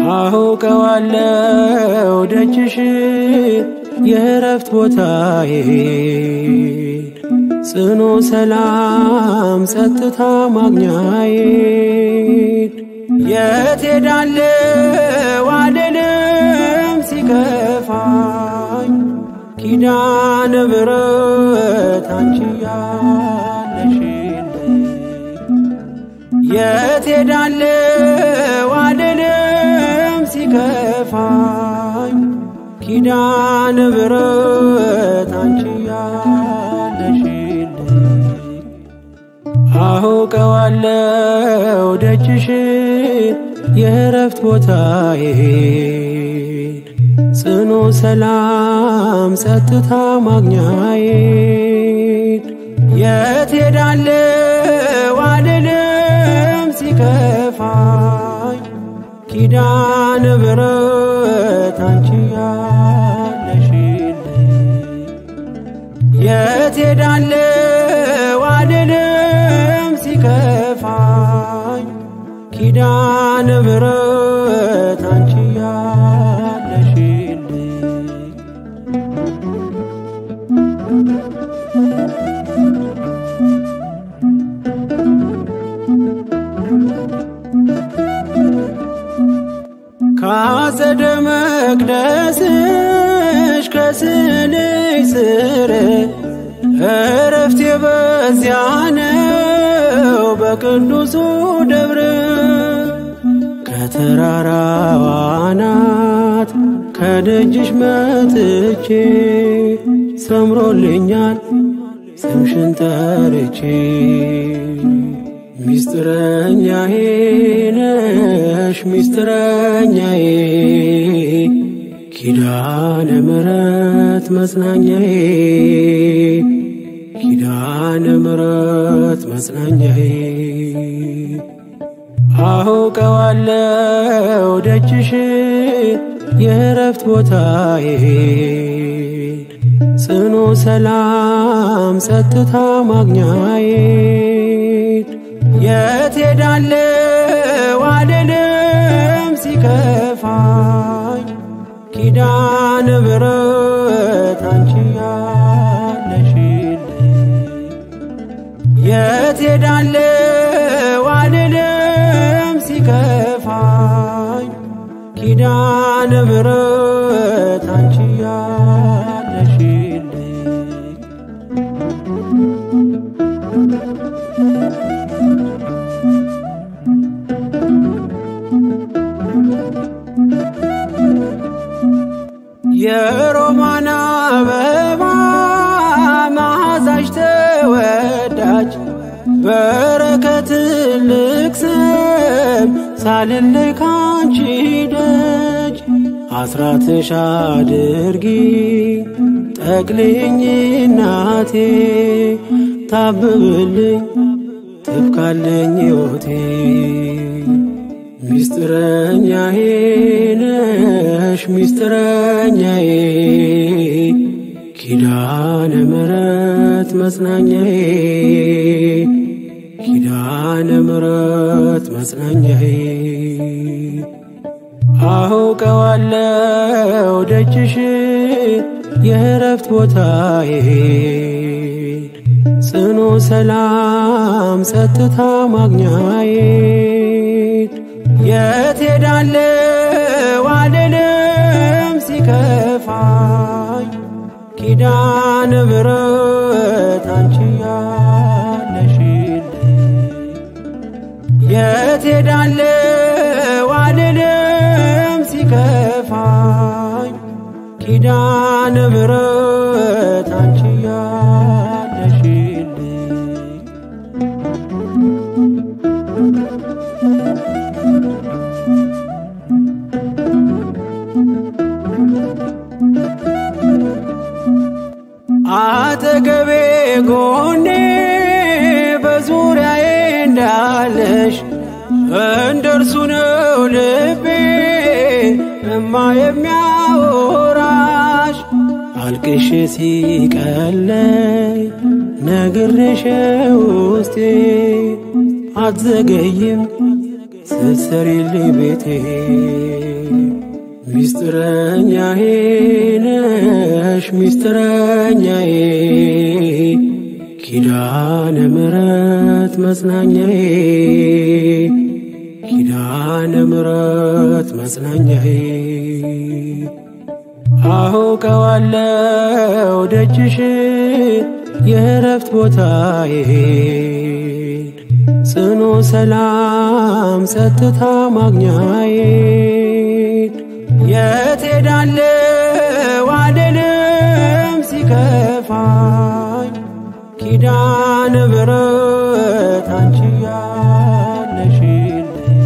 አውቀዋለው ደጅሽ የእረፍት ቦታዬ ጽኑ ሰላም ጸጥታ ማግኛዬ የት ሄዳለው አልልም ሲከፋኝ ኪዳነ ምሕረት አንቺ ያለሽልኝ የት ሄዳለው አልልም ሲከፋኝ ኪዳነ ምሕረት አንቺ ያለሽልኝ አውቀዋለው ደጅሽን የእረፍት ቦታዬን ጽኑ ሰላም ጸጥታ ማግኛዬን የት ሄዳለው አልልም ሲከፋኝ ኪዳነ ምሕረት አንቺ ያለሽልኝ የት ሄዳለው አልልም ሲከፋኝ ኪዳነ ምሕረት አንቺ ያለሽልኝ ካጸደ መቅደስሽ ከስልሽ ስር እረፍቴ በዚያ ነው በቅዱሱ ደብር ከተራራው አናት ከደጅሽ መጥቼ ሰምሮልኛል ስምሽን ጠርቼ ሚስጥረኛዬ ነሽ ሚስጥረኛዬ ኪዳነ ምሕረት መጽናኛዬ ኪዳነ ምሕረት መጽናኛዬ አውቀዋለው ደጅሽን የእረፍት ቦታዬን ጽኑ ሰላም ጸጥታ ማግኛዬን የት ሄዳለው አልልም ሲከፋኝ ኪዳነ ምሕረት አንቺ ያለሽልኝ የት ሄዳለው አልልም ሲከፋኝ ኪዳነ ምሕረት አንቺ ያለሽልኝ የሮማን አበባ መዓዛሽ ተወዳጅ በረከት ልቅሰም ሳልለይ ካንቺ ደጅ አስራትሽ አድርጊ ጠቅልኝ እናቴ ታብብልኝ ትብካለኝ ሕይወቴ ሚስጥረኛዬ ነሽ ሚስጥረኛዬ ኪዳነ ምሕረት መጽናኛዬ ኪዳነ ምሕረት መጽናኛዬ አውቀዋለው ደጅሽን የእረፍት ቦታዬን ጽኑ ሰላም ጸጥታ ማግኛዬን የት ሄዳለው አልልም ሲከፋኝ ኪዳነ ምሕረት አንቺ ያለሽልኝ የት ሄዳለው አልልም ሲከፋኝ ኪዳነ ምሕረት አንቺ ያለሽልኝ አጠገቤ ጎኔ በዙሪያዬ እንዳለሽ እንደርሱ ነው ልቤ እማ የሚያወራሽ አልቅሽ ሲቀለይ ነግሬሽ ውስጤ አትዘገይም ስትሰሪልኝ ቤቴ ሚስጥረኛዬ ነሽ ሚስጥረኛዬ ኪዳነ ምሕረት መጽናኛዬ ኪዳነ ምሕረት መጽናኛዬ አውቀዋለው ደጅሽን የእረፍት ቦታዬን ጽኑ ሰላም ጸጥታ ማግኛዬን የት ሄዳለው አልልም ሲከፋኝ ኪዳነ ምሕረት አንቺ ያለሽልኝ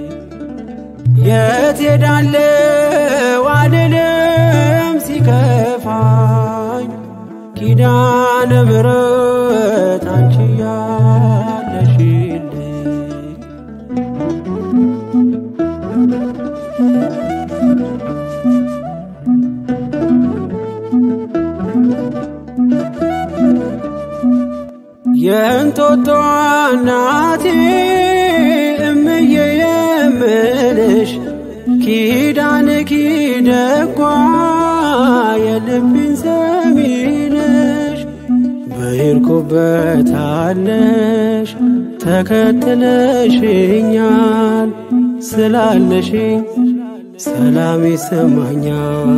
የት ሄዳለው አልልም ሲከፋኝ ኪዳነ ምሕረት አንቺ ያለሽልኝ የእንጦጦ እናቴ እምዬ የምልሽ ኪዳን ኪደጓ የልብን ሰሚነሽ በሄድኩበት አለሽ ተከትለሽኛል ስላለሽኝ ሰላም ይሰማኛል።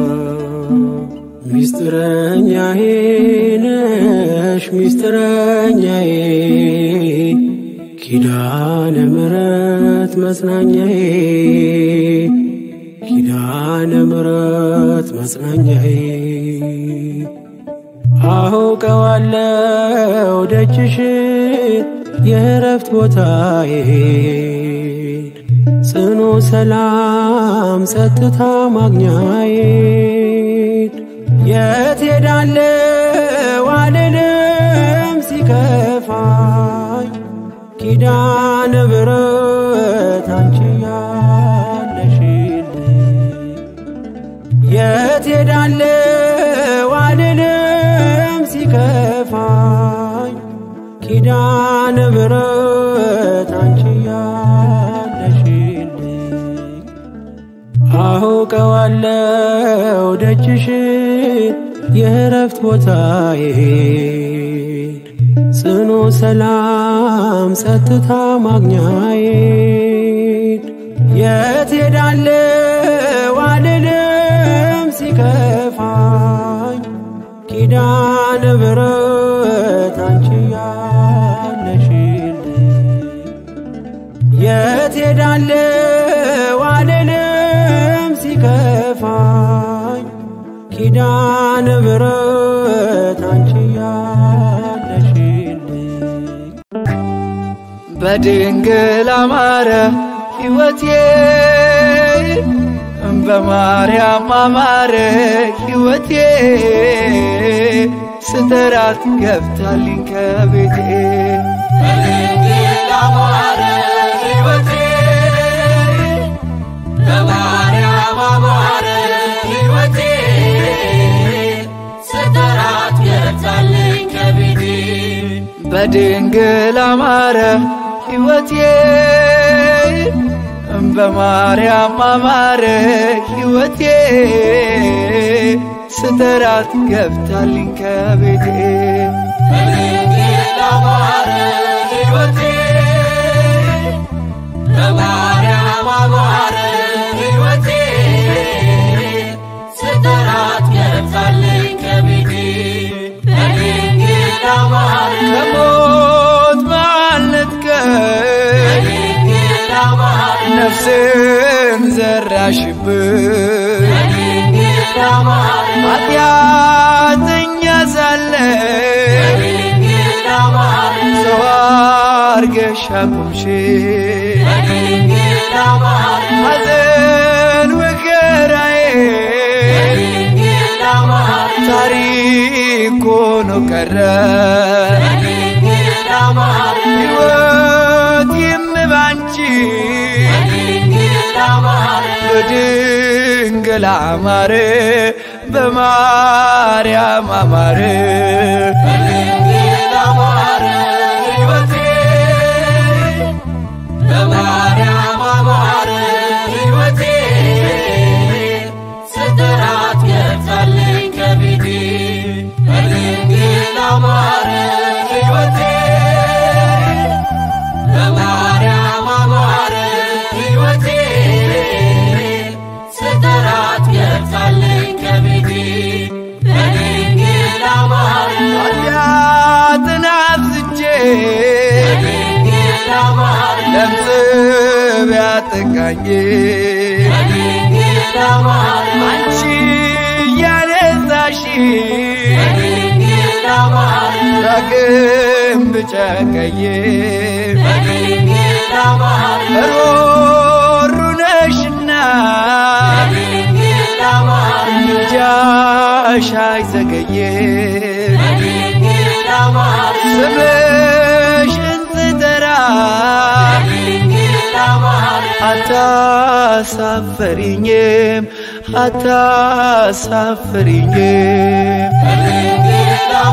ሚስጥረኛዬ ነሽ ሚስጥረኛዬ ኪዳነ ምሕረት መጽናኛዬ ኪዳነ ምሕረት መጽናኛዬ አውቀዋለው ደጅሽን የእረፍት ቦታዬን ጽኑ ሰላም ጸጥታ ማግኛዬን የት ሄዳለው አልልም ሲከፋኝ ኪዳነ ምሕረት አንቺ ያለሽልኝ የት ሄዳለው አልልም ሲከፋኝ ኪዳነ ምሕረት አንቺ ያለሽልኝ አውቀዋለው ደጅሽን የእረፍት ቦታዬን ጽኑ ሰላም ጸጥታ ማግኛዬን የት ሄዳለው አልልም ሲከፋኝ ኪዳነ ምሕረት አንቺ ያለሽልኝ የት ሄዳለው አልልም ሲከፋኝ ኪዳነ ምሕረት አንቺ ያለሽልኝ በድንግል አማረ ሕይወቴ በማርያም አማረ ሕይወቴ ስተራት ገብታልኝ ከቤቴ በድንግል አማረ ሕይወቴ በማርያም አማረ ሕይወቴ ስተራት ገብታልኝ ከቤቴ በድንግል አማረ ሕይወቴ በማርያም አማረ ሕይወቴ ስተራት ገብታልኝ ከቤቴ በድንግል አማረ ሕይወቴ በማርያም አማረ ሕይወቴ ስተራት ገብታልኝ ከቤቴ በድንግል አማረ ከሞት ማልነጥቀኝ ነፍስን ዘራሽብን ኃጢአተኛ ሳለ ሰው አርገሽ አቁምሽ ሐዘን መከራዬ ታሪክ ሆኖ ቀረ ሕይወት የምባንቺ በድንግል አማረ በማርያም አማረ በማርያም ለምጽ ቢያጠቃኝ አንቺ እያነሳሽ ዳግም ብጨቀይ ሮሩ ነሽና ምልጃሽ አይዘገይም ስምሽን ስጠራ አታሳፈሪኝም አታሳፈሪኝም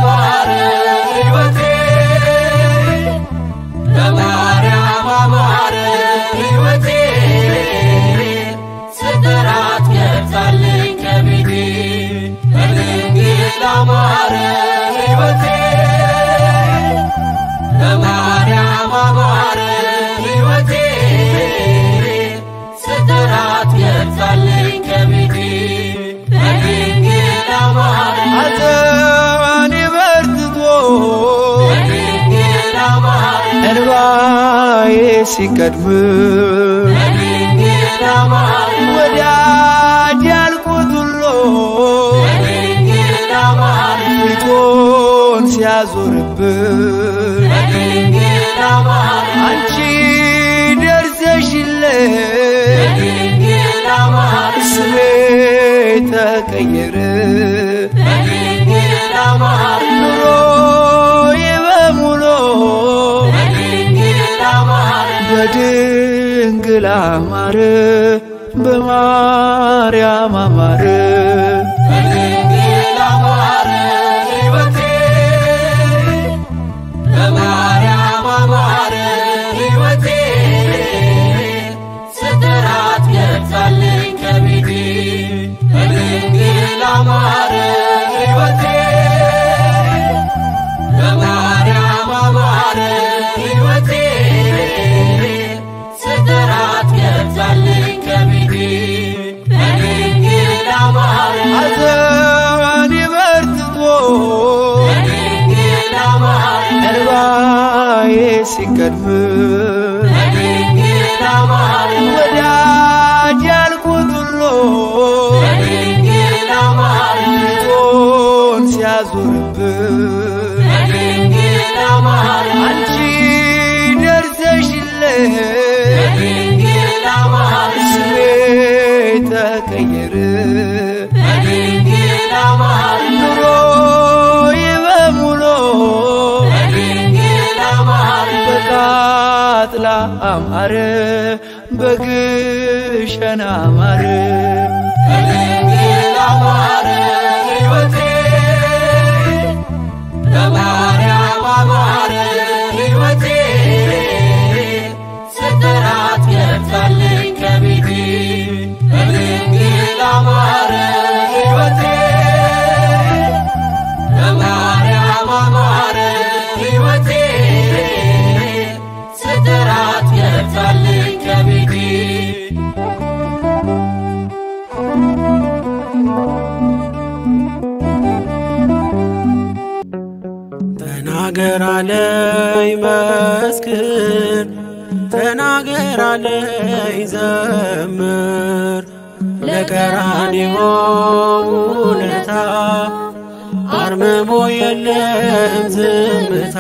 ሐዘኔ በርትቶ እንባዬ ሲቀድም ወዳጅ ያልኩት ሁሉ ፊቱን ሲያዞርብን አንቺ ደርሰሽልኝ ስሜ ተቀየረ ኑሮዬ በሙሉ በድንግል አማረ በማርያም አማረ ሐዘኔ በርትቶ እንባዬ ሲቀድም ወዳጅ ያልኩት ሁሉ ፊቱን ሲያዞርብን አንቺ ደርሰሽልኝ ስሜ ተቀየረ ኑሮዬ በሙሉ በቃጥላ አማረ በግሸን አማረ ተናገር አለኝ መስክር ተናገር አለኝ ዘምር ለቀራንዮ ውለታ አርምሞ የለም ዝምታ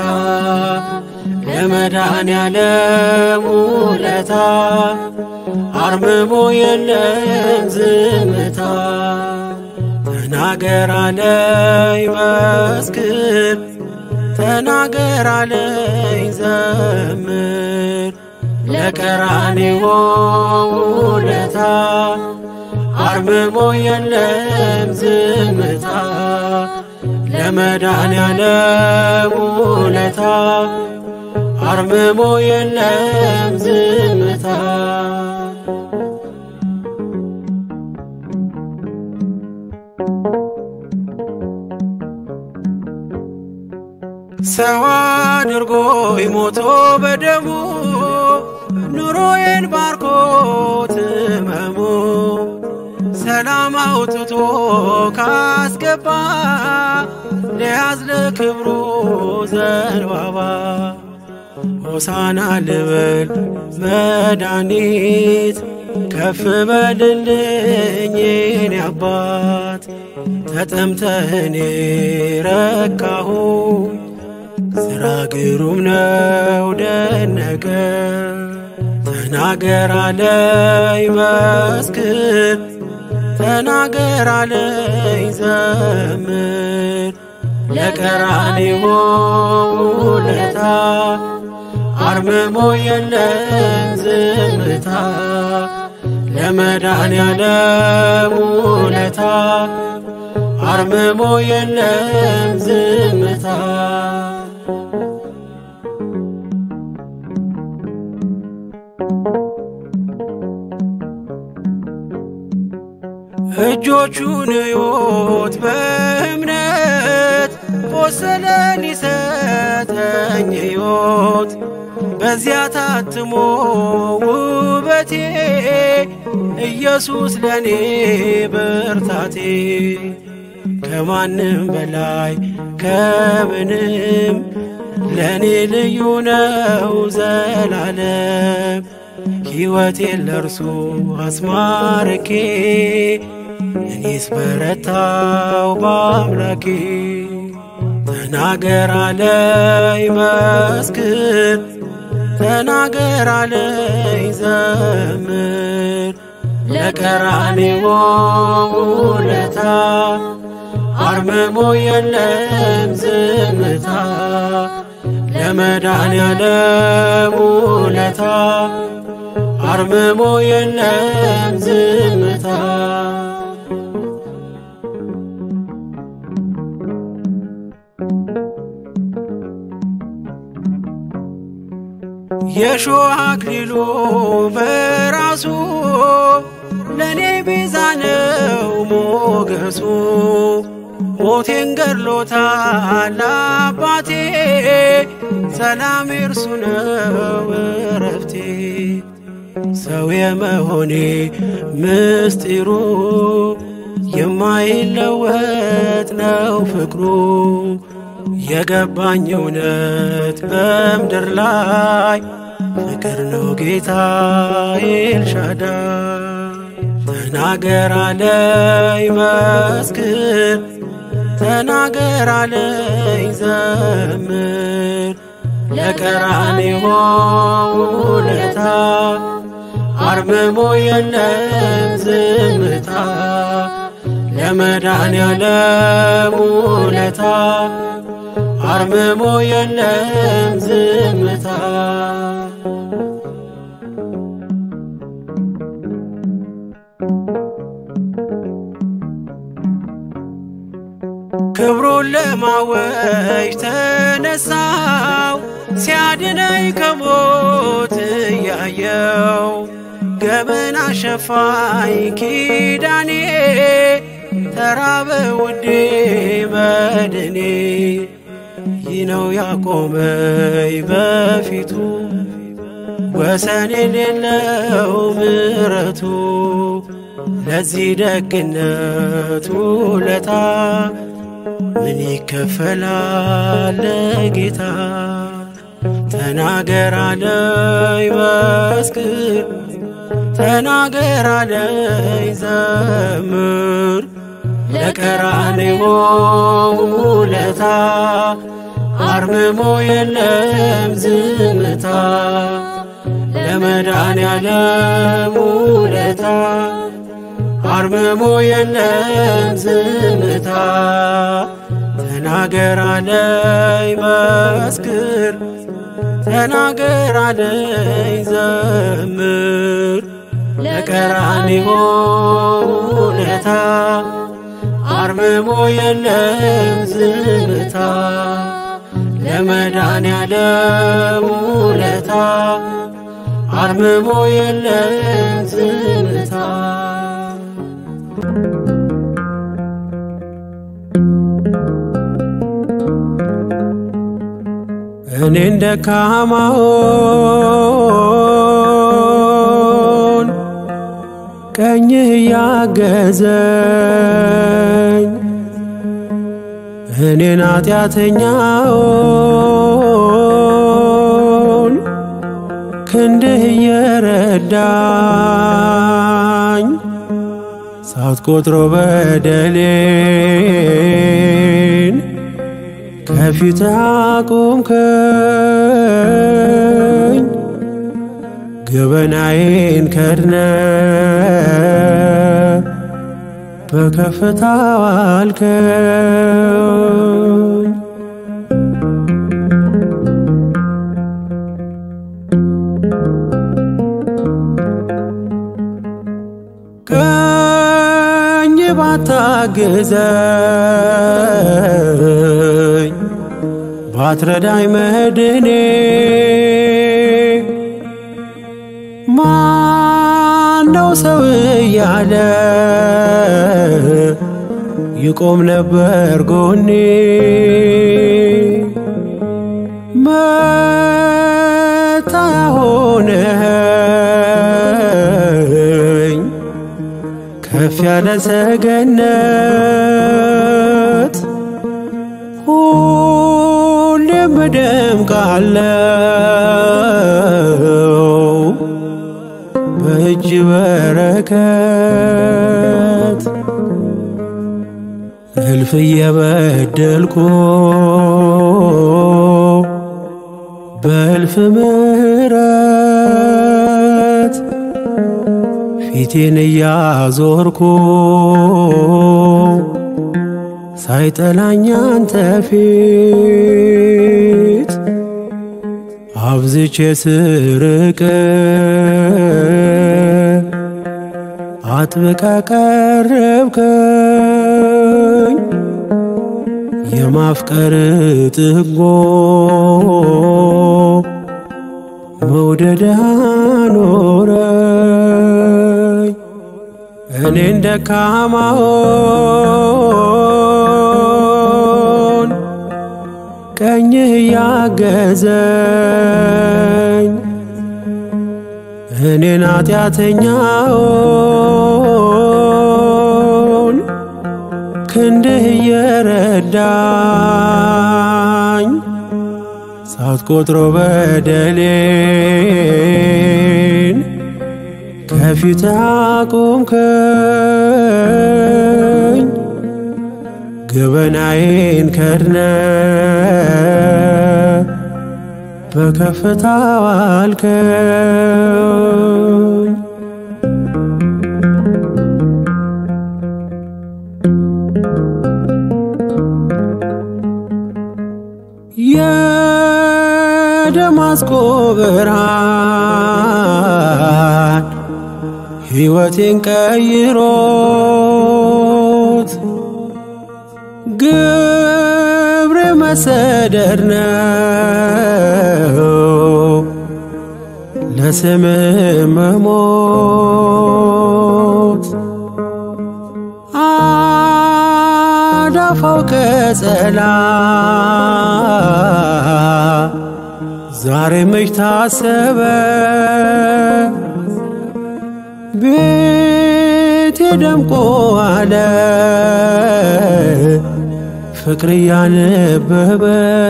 ለመድኃኔዓለም ውለታ አርምሞ የለም ዝምታ ተናገር አለኝ መስክር ተናገር አለኝ ዘምር ለቀራንዮ ውለታ አርምሞ የለም ዝምታ ለመድኃኔዓለም ውለታ አርምሞ የለም ዝምታ ሰው አድርጎ ይሞቶ በደሙ ኑሮዬን ባርኮት ህመሙ ሰላም አውጥቶ ካስገባ ለያዝ ለክብሩ ዘንባባ ሆሳና ልበል መድኃኒት ከፍ በልልኝ የኔ አባት ተጠምተህኔ ረካሁ ስራ ግሩም ነው ደነቀ ተናገር አለኝ መስክር ተናገር አለኝ ዘምር ለቀራንዮ ውለታ አርምሞ የለም ዝምታ ለመድኃኔዓለም ውለታ አርምሞ የለም ዝምታ እጆቹን እዩት በእምነት ቆሰለ ሊሰጠኝ ሕይወት በዚያ ታትሞ ውበቴ ኢየሱስ ለኔ ብርታቴ ከማንም በላይ ከምንም ለኔ ልዩ ነው ዘላለም ሕይወቴን ለእርሱ አስማርኬ እኔስ በረታው በአምላኬ ተናገር አለኝ መስክር ተናገር አለኝ ዘምር ለቀራንዮ ውለታ አርምሞ የለም ዝምታ ለመድኃኔዓለም ውለታ አርምሞ የለም ዝምታ የሾህ አክሊሉ በራሱ ለእኔ ቤዛ ነው ሞገሱ ሞቴን ገድሎታል አባቴ ሰላም እርሱ ነው እረፍቴ ሰው የመሆኔ ምስጢሩ የማይለወጥ ነው ፍቅሩ የገባኝ እውነት በምድር ላይ ፍቅር ነው ጌታ ኤልሻዳይ ተናገር አለኝ መስክር ተናገር አለኝ ዘምር ለቀራንዮ ውለታ አርምሞ የለም ዝምታ ለመድኃኔዓለም ውለታ አርምሞ የለም ዝምታ ክብሩን ለማወጅ ተነሳው ሲያድነኝ ከሞት እያየው ገበና ሸፋኝ ኪዳኔ ተራበ ውዴ መድኔ ይህ ነው ያቆመኝ በፊቱ ወሰን የሌለው ምረቱ ለዚህ ደግነት ውለታ ምን ይከፈላል ለጌታ? ተናገር አለኝ መስክር ተናገር አለኝ ዘምር ለቀራንዮ ውለታ አርምሞ የለም ዝምታ ለመድኃኔዓለም ውለታ አርምሞ የለም ዝምታ ተናገር አለኝ መስክር ተናገር አለኝ ዘምር ለቀራንዮ ውለታ አርምሞ የለም ዝምታ ለመድኃኔዓለም ውለታ አርምሞ የለም ዝምታ እኔን ደካማውን ቀኝህ ያገዘኝ እኔን ኃጢአተኛውን ክንድህ እየረዳኝ ሳትቆጥሮ በደሌን ከፊት አቆምከኝ ገበናዬን ከድነ በከፍታ ዋልከኝ ቀኝ ባታግዘኝ ባትረዳኝ መድኔ ማነው ሰው እያለ ይቆም ነበር ጎኔ መታያ ሆነኝ ከፍ ያለ ሰገነት ሁሌም እደምቃለሁ በእጅ በረከት እልፍ እየበደልኩ በእልፍ ምሕረት ፊቴን እያዞርኩ ሳይጠላኝ አንተ ፊት አብዝቼ ስርቅ አጥብቃ ቀረብከኝ የማፍቀር ጥጎ መውደድ አኖረኝ እኔን ደካማውን ቀኝህ ያገዘኝ እኔን ኃጢአተኛውን ክንድህ እየረዳኝ ሳትቆጥሮ በደሌን ከፊት አቆምከኝ ገበናዬን ከድነ በከፍታ ዋልከኝ የደማስቆ ብርሃን ሕይወቴን ቀይሮት ግብር መሰደድ ነው ለስም መሞት አዳፋው ቀጸላ ዛሬ መች ታሰበ ቤቴ ደምቆ አለ ፍቅር እያነበበ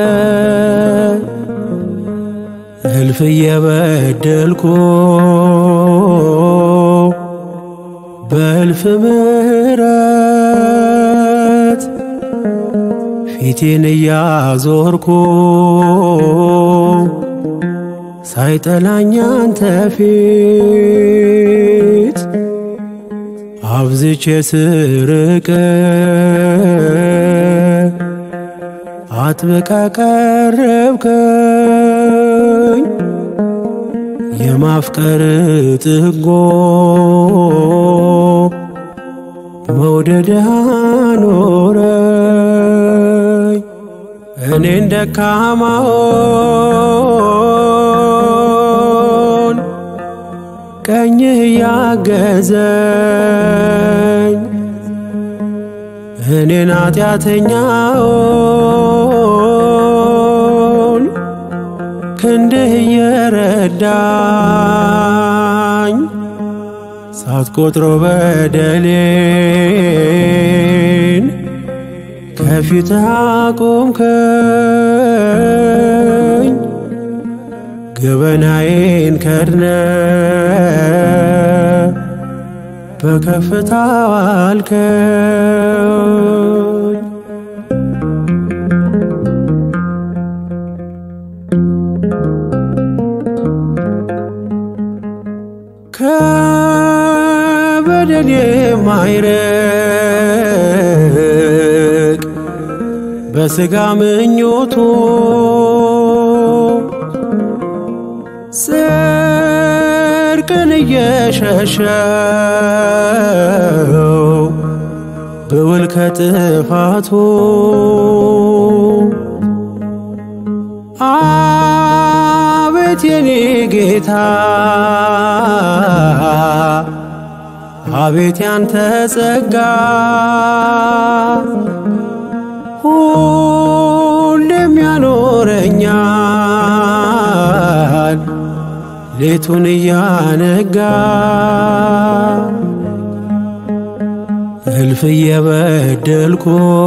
እልፍ እየበደልኩ በእልፍ ምሕረት ፊቴን እያዞርኩ ሳይጠላኝ አንተ ፊት አብዝቼ ስርቅ አጥብቃ ቀረብከኝ የማፍቀር ጥጎ መውደድ አኖረኝ እኔን ደካማውን ቀኝህ ያገዘኝ እኔን ኃጢአተኛውን ክንድህ እየረዳኝ ሳትቆጥሮ በደሌን ከፊት አቆምከኝ ገበናዬን ከድነ በከፍታ ዋልከኝ ከበደል የማይርቅ በሥጋ ምኞቱ ጽድቅን እየሸሸው ብውል ከጥፋቱ አቤት የኔ ጌታ አቤት ያንተ ጸጋ ሁሌም ያኖረኛል ሌቱን እያነጋ እልፍ እየበደልኩ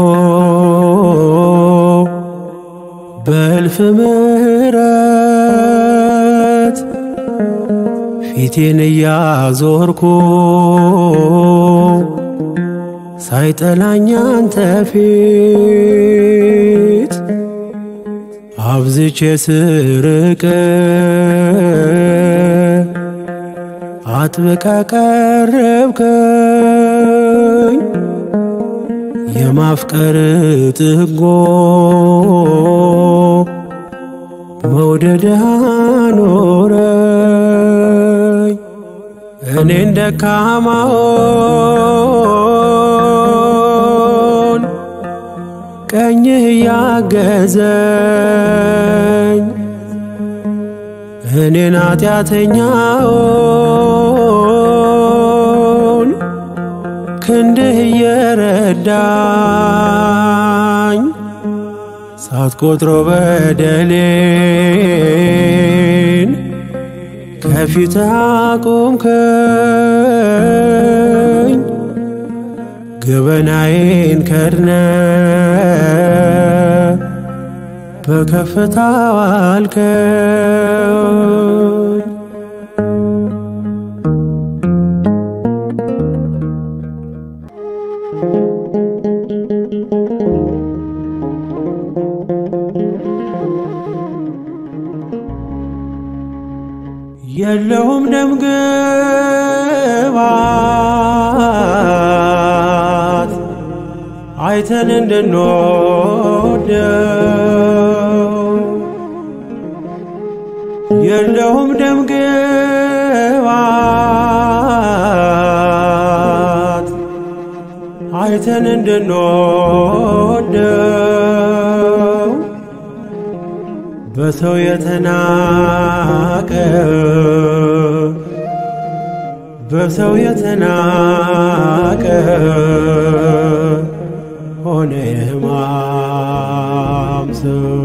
በእልፍ ምሕረት ፊቴን እያዞርኩ ሳይጠላኝ አንተ ፊት አብዝቼ ስርቅ አጥብቃ ቀረብከኝ የማፍቀር ጥጎ መውደድ አኖረኝ እኔን ደካማውን ቀኝህ ያገዘኝ እኔን ኃጢአተኛውን ክንድህ እየረዳኝ ሳትቆጥሮ በደሌን ከፊት አቆምከኝ ገበናዬን ከድነ በከፍታ ዋልከኝ የለውም ደም ግባት አይተን እንድንወደው የለውም ደም ግባት አይተን እንድንወደው በሰው የተናቀ በሰው የተናቀ ሆነ ሕማም ሰው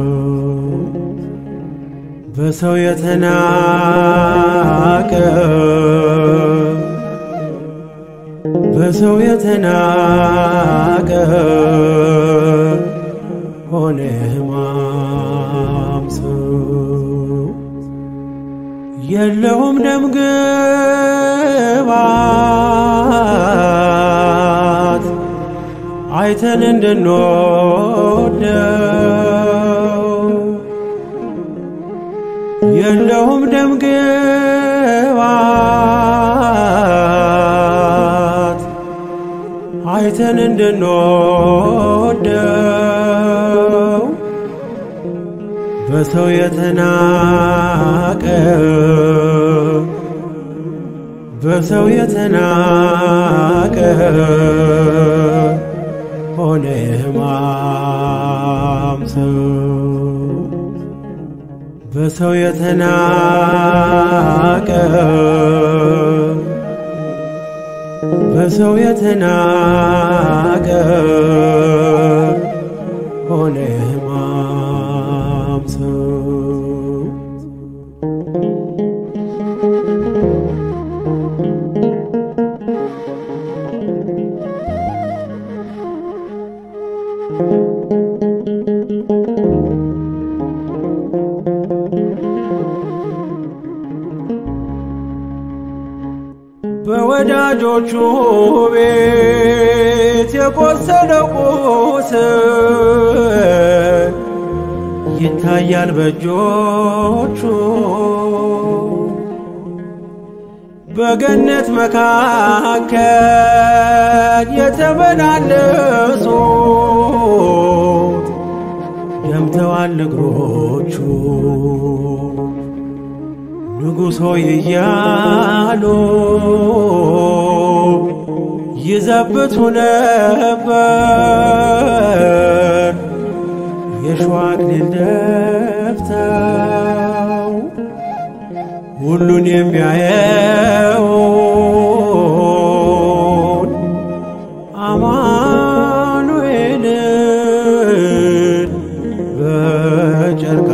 በሰው የተናቀ በሰው የተናቀ ሆነ ሕማም ሰው የለውም ደም ግባት አይተን እንድንወደው የለውም ደም ግባት አይተን እንድንወደው በሰው የተናቀ በሰው የተናቀ ሆነ ሕማም ሰው በሰው የተናቀ በሰው የተናቀ ሆነ ሕማም ሰው በወዳጆቹ ቤት የቆሰለ ቁስል ይታያል በእጆቹ በገነት መካከል የተመላለሱት ደምተዋል እግሮቹ ንጉሥ ሆይ እያሉ ይዘብቱ ነበር የሸዋ አክሊል ደፍተው ሁሉን የሚያየውን አማኑኤልን በጨርቅ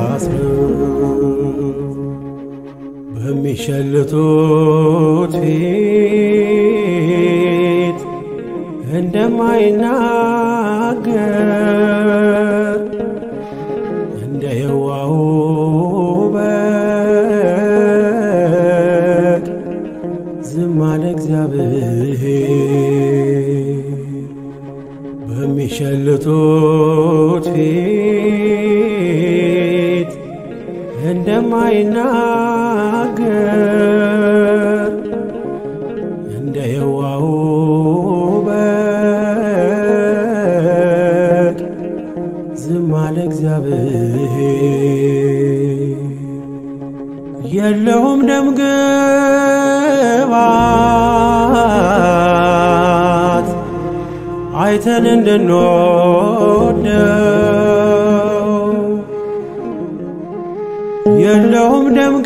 አስረው በሚሸልቱት ፊት እንደማይናገር እንደ የዋሁ በግ ዝም አለ እግዚአብሔር በሚሸልቱት ፊት እንደማይናገር እንደ የዋሁ በግ ዝም አለ እግዚአብሔር የለውም ደም ግባት አይተን እንድንወደው የለውም ደም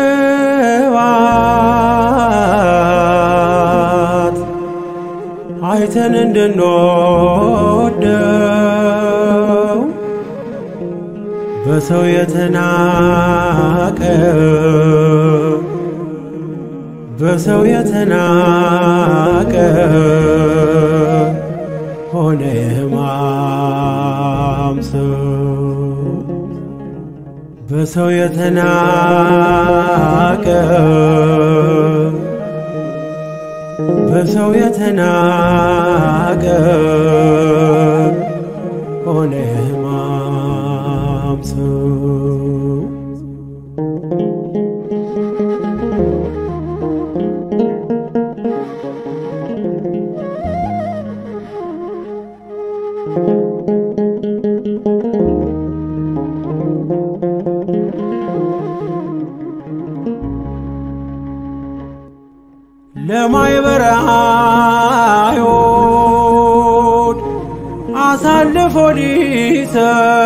ግባት አይተን እንድንወደው በሰው የተናቀ በሰው የተናቀ ሆነ የሕማም ሰው በሰው የተናቀ በሰው የተናቀ ሆነ ሕማም ሰው ለማይበረ አይሁድ አሳልፎ ሊሰጥ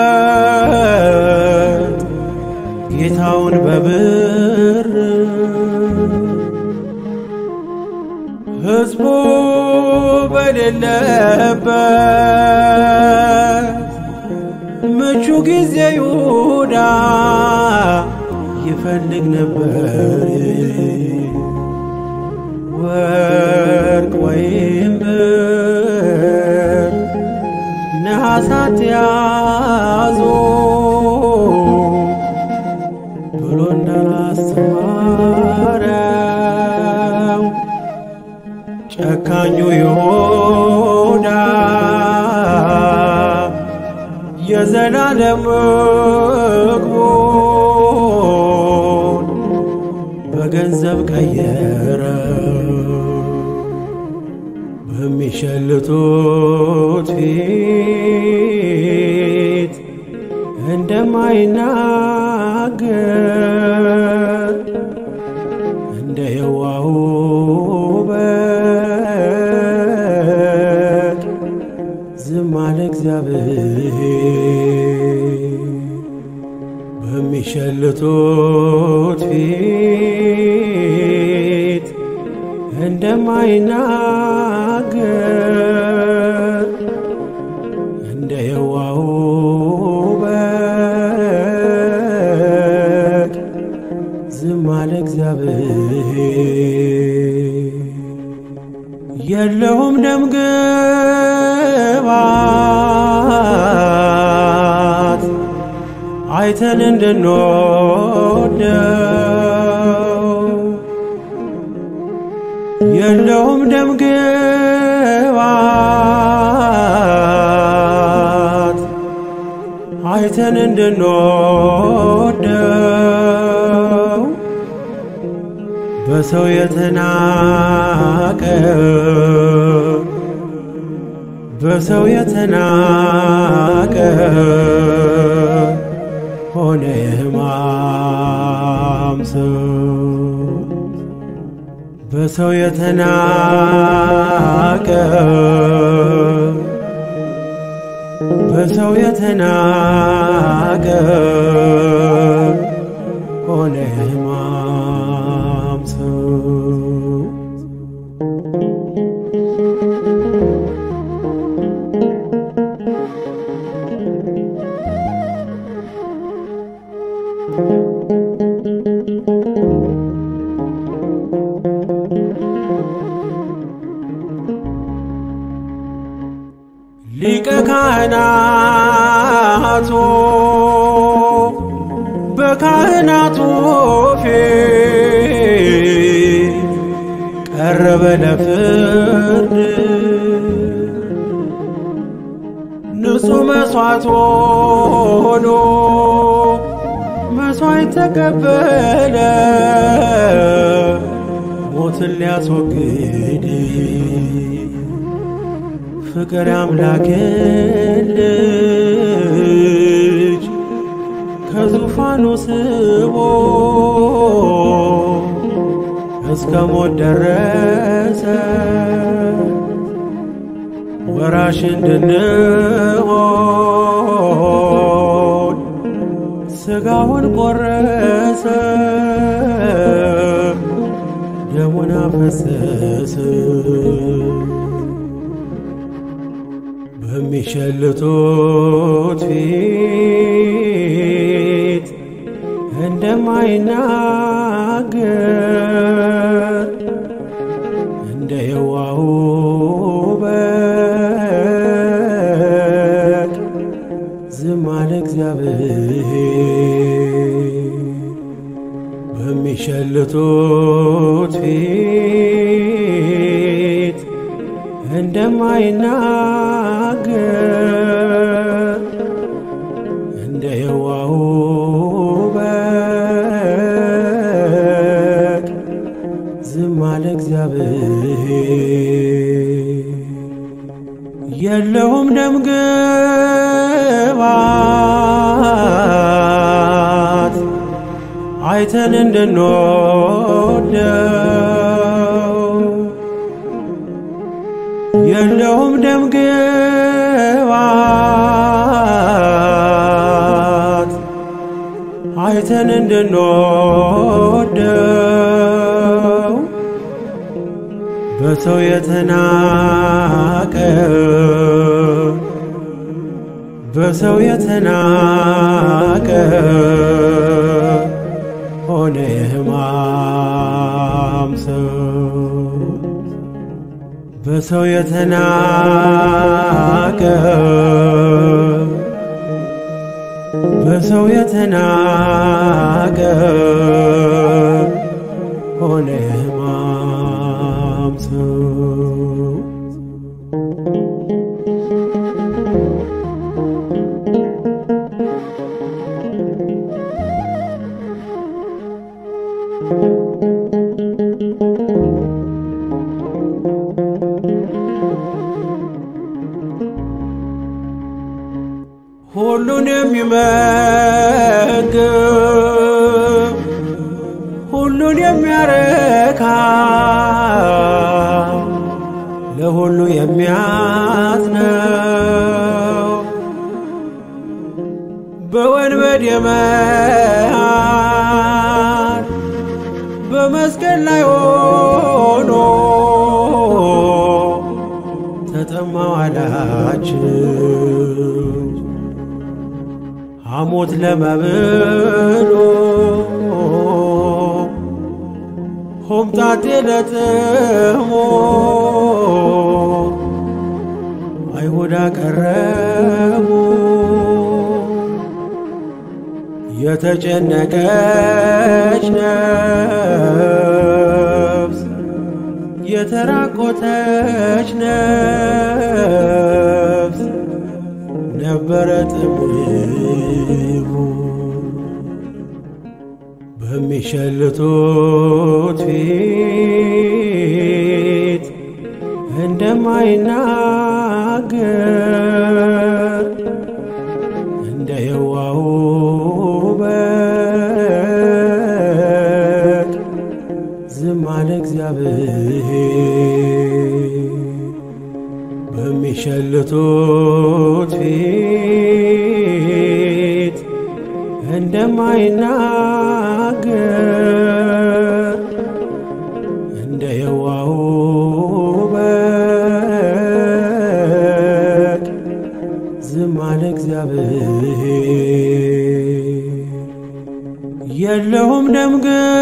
ጌታውን በብር ሕዝቡ በሌለበት ምቹ ጊዜ ይሁዳ ይፈልግ ነበር ወርቅ ወይም ብር ነሐሳት ያዞ ብሎ እንዳላስተማረው ጨካኙ ይሁዳ የዘላለም ምግቡን በገንዘብ ቀየረ በሚሸልቱት ፊት እንደማይናገር እንደ የዋሁ በግ ዝም አለ እግዚአብሔር በሚሸልቱት ፊት እንደማይናገር እንደ የዋሁ በግ ዝም አለ እግዚአብሔር የለውም ደም ግባት አይተን እንድንወደው የለውም ደምግባት አይተን እንድንወደው በሰው የተናቀ በሰው የተናቀ ሆነ የሕማም ሰው በሰው የተናቀ በሰው የተናቀ ሆነ የሕማም ሰው ሊቀ ካህናቱ በካህናቱ ፊት ቀረበ ለፍርድ ንጹሕ መሥዋዕት ሆኖ መሥዋዕት ተቀበለ ሞትን ሊያስወግድ ፍቅር አምላክን ልጅ ከዙፋኑ ስቦ እስከ ሞት ደረሰ ወራሽ እንድንሆን ሥጋውን ቆረሰ ደሙን አፈሰሰ በሚሸልቱት ፊት እንደማይናገር እንደ የዋሁ በግ ዝም አለ እግዚአብሔር በሚሸልቱት ፊት እንደማይናገር እንደ የዋሁ በግ ዝም አለ እግዚአብሔር የለውም ደምግባት አይተን እንድንወደው የለውም ደምግባት አይተን እንድንወደው በሰው የተናቀ በሰው የተናቀ ሆነ የሕማም ሰው በሰው የተናቀ በሰው የተናቀ ሆነ የሕማም ሰው ሁሉን የሚመግብ ሁሉን የሚያረካ ለሁሉ የሚያዝነው በወንበዴ መሃል በመስቀል ላይ ሆኖ ተጠማው አላችሁ ሐሞት ለመብሎ ሆምጣጤ ለጥሞ አይሁድ አቀረቡ የተጨነቀች ነፍስ የተራቆተች ነፍስ ነበረ ጥሙ በሚሸልቱት ፊት እንደማይናገር እንደ የዋሁ በግ ዝም አለ እግዚአብሔር በሚሸልቱት ፊት እንደማይናገር እንደ የዋሁ በግ ዝም አለ እግዚአብሔር የለውም ደም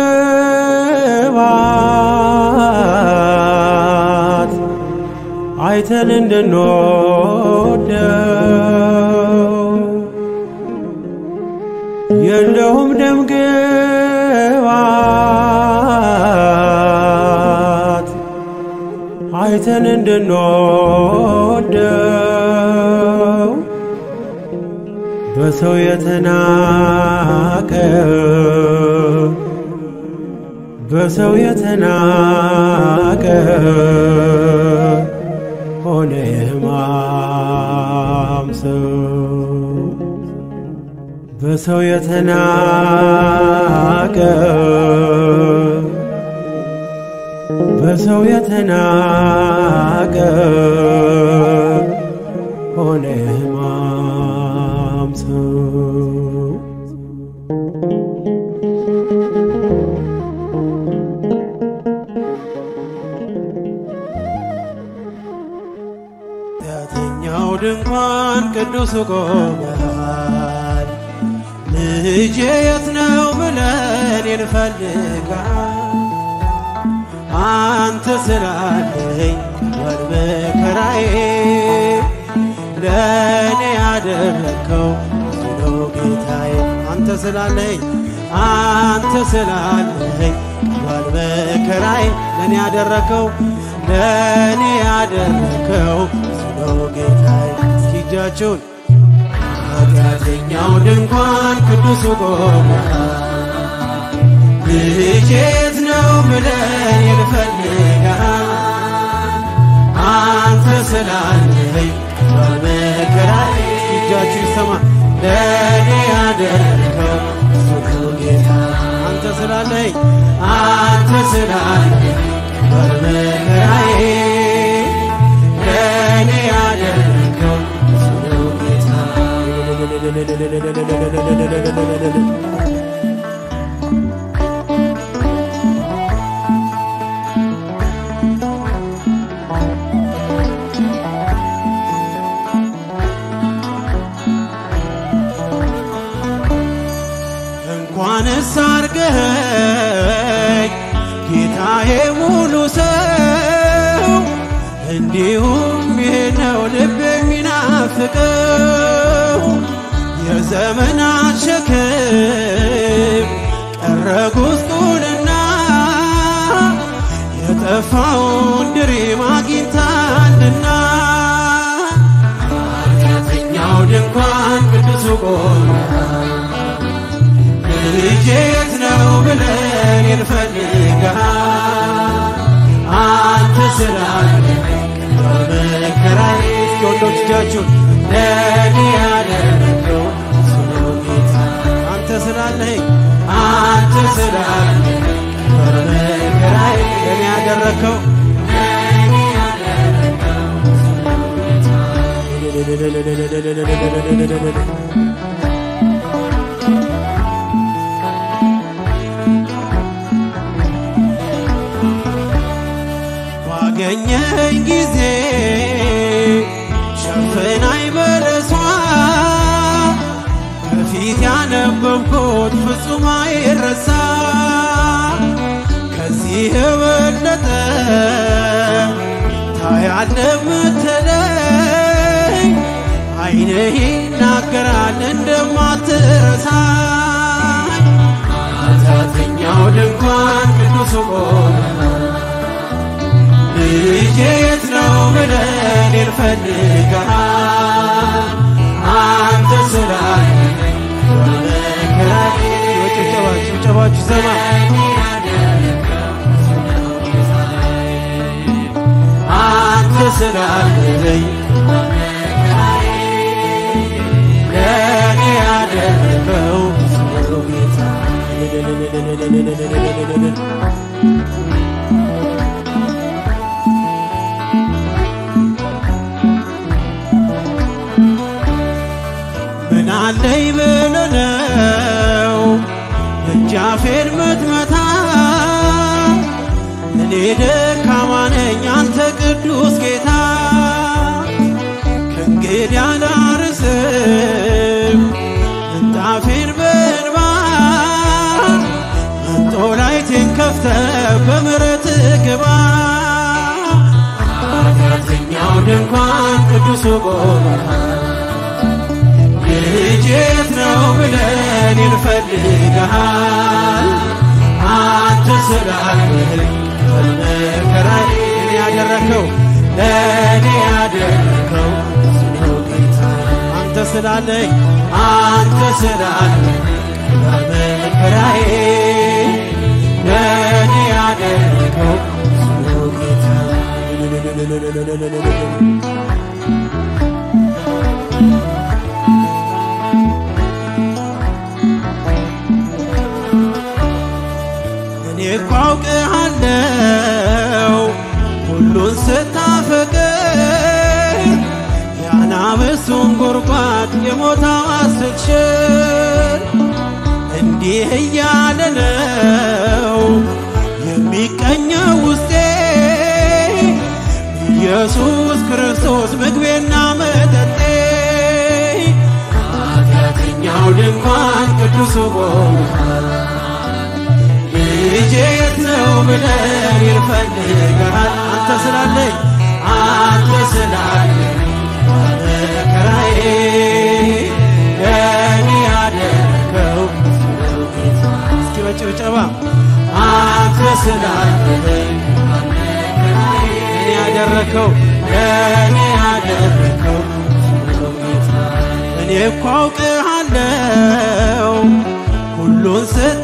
ግባት አይተን እንድንወደው የለውም ደም ግባት አይተን እንድንወደው በሰው የተናቀ በሰው የተናቀ ሆነ የሕማም ሰው በሰው የተናቀ በሰው የተናቀ ሆነ የሕማም ሰው ኃጢአተኛው ድንኳን ቅዱስ ቆመሃል ልጄ የት ነው ብለን እንፈልጋል አንተ ስላለኝ ወር መከራዬ ለእኔ ያደረግከው ብዙ ነው ጌታዬ አንተ ስላለኝ አንተ ስላለኝ ወር መከራዬ ለእኔ ያደረግከው ለእኔ ያደረግከው ብዙ ነው ጌታዬ እስኪ እጃችሁን ኃጢአተኛው ድንኳን ቅዱሱ ቆመ ልጄ የት ነው ብለን እንፈልጋል አንተ ስላለኝ በመከራዬ እጃችሁ ይሰማ ለእኔ ያደረገው ብዙ ጌታ አንተ ስላለኝ አንተ ስላለኝ በመከራዬ ለእኔ ያደረገው ብዙ ጌታ እንኳንስ አርገኸኝ ጌታዬ ሙሉ ሰው እንዲሁም ይህ ነው ልብ የሚናፍቀው የዘመናት ሸክም ቀረ ጉስቁልና የጠፋውን ድሪም አግኝታልና ኃጢአተኛው ድንኳን ቅዱሱ ቆመ ልጄ የት ነው ብለን እንፈልጋል አንተ ስላለ በመከራዬ እስኪ ወንዶች እጃችሁን ለእኔ ያደረገው ስለ ጌታ አንተ ስላለኝ አንተ ስላለኝ በመከራዬ ለእኔ ያደረግከው ባገኘኝ ጊዜ ሸፍናኝ በለሷ ከፊት ያነበብኩት ፍጹም አይረሳ ከዚህ የበለጠ ታያለ ምትለኝ አይንህ ይናገራል እንደማትረሳኝ ኃጢአተኛው ድንኳን ቅዱሱ ቆመ ልጄ የት ነው ብለህ እኔን ፈልገሃል አንተ ስላለኝ በመከራዬ ጭብጨባችሁ ጭብጨባችሁ ሰማ አንተ ስላለኝ ለእኔ ያደረገው ብዙ ጌታ ምን አለኝ ብለህ ነው ደጃፌን ምትመታ እኔ ደካማ ነኝ አንተ ቅዱስ ጌታ ከእንግዲህ አላርስም ምንጣፌን በእንባ መንጦላይቴን ከፍተህ በምሕረትህ ግባ ኃጢአተኛው ድንኳን ቅዱሱ ቆመሃል ልጄ የት ነው ብለህ እኔን ፈልገሃል አንተ ስላለኝ በመከራዬ እኔ ያደረከው ለእኔ ያደረከው ብዙ ነው ጌታ አንተ ስላለኝ አንተ ስላለኝ በመከራዬ ለእኔ ያደረከው ብዙ ነው ጌታ እኔ እኮ አውቅሃለሁ ሁሉን ስታፈቅር የአናብስቱን ጉድጓድ የሞት አዋጅ ስትሽር እንዲህ እያለ ነው የሚቀኘው ውስጤ ኢየሱስ ክርስቶስ ምግቤና መጠጤ ኃጢአተኛው ድንኳን ቅዱሱ ቆሞሃል ልጄ የት ነው ብለህ ይፈልግሃል አንተ ስላለኝ አንተ ስላለኝ መከራዬ ለእኔ ያደረከው ብዙ ነው ጌታ እስኪ በጭብጨባ አንተ ስላለኝ እኔ ያደረከው ለእኔ ያደረከው ብዙ ነው ጌታ እኔ እኮ አውቅሃለሁ ሁሉን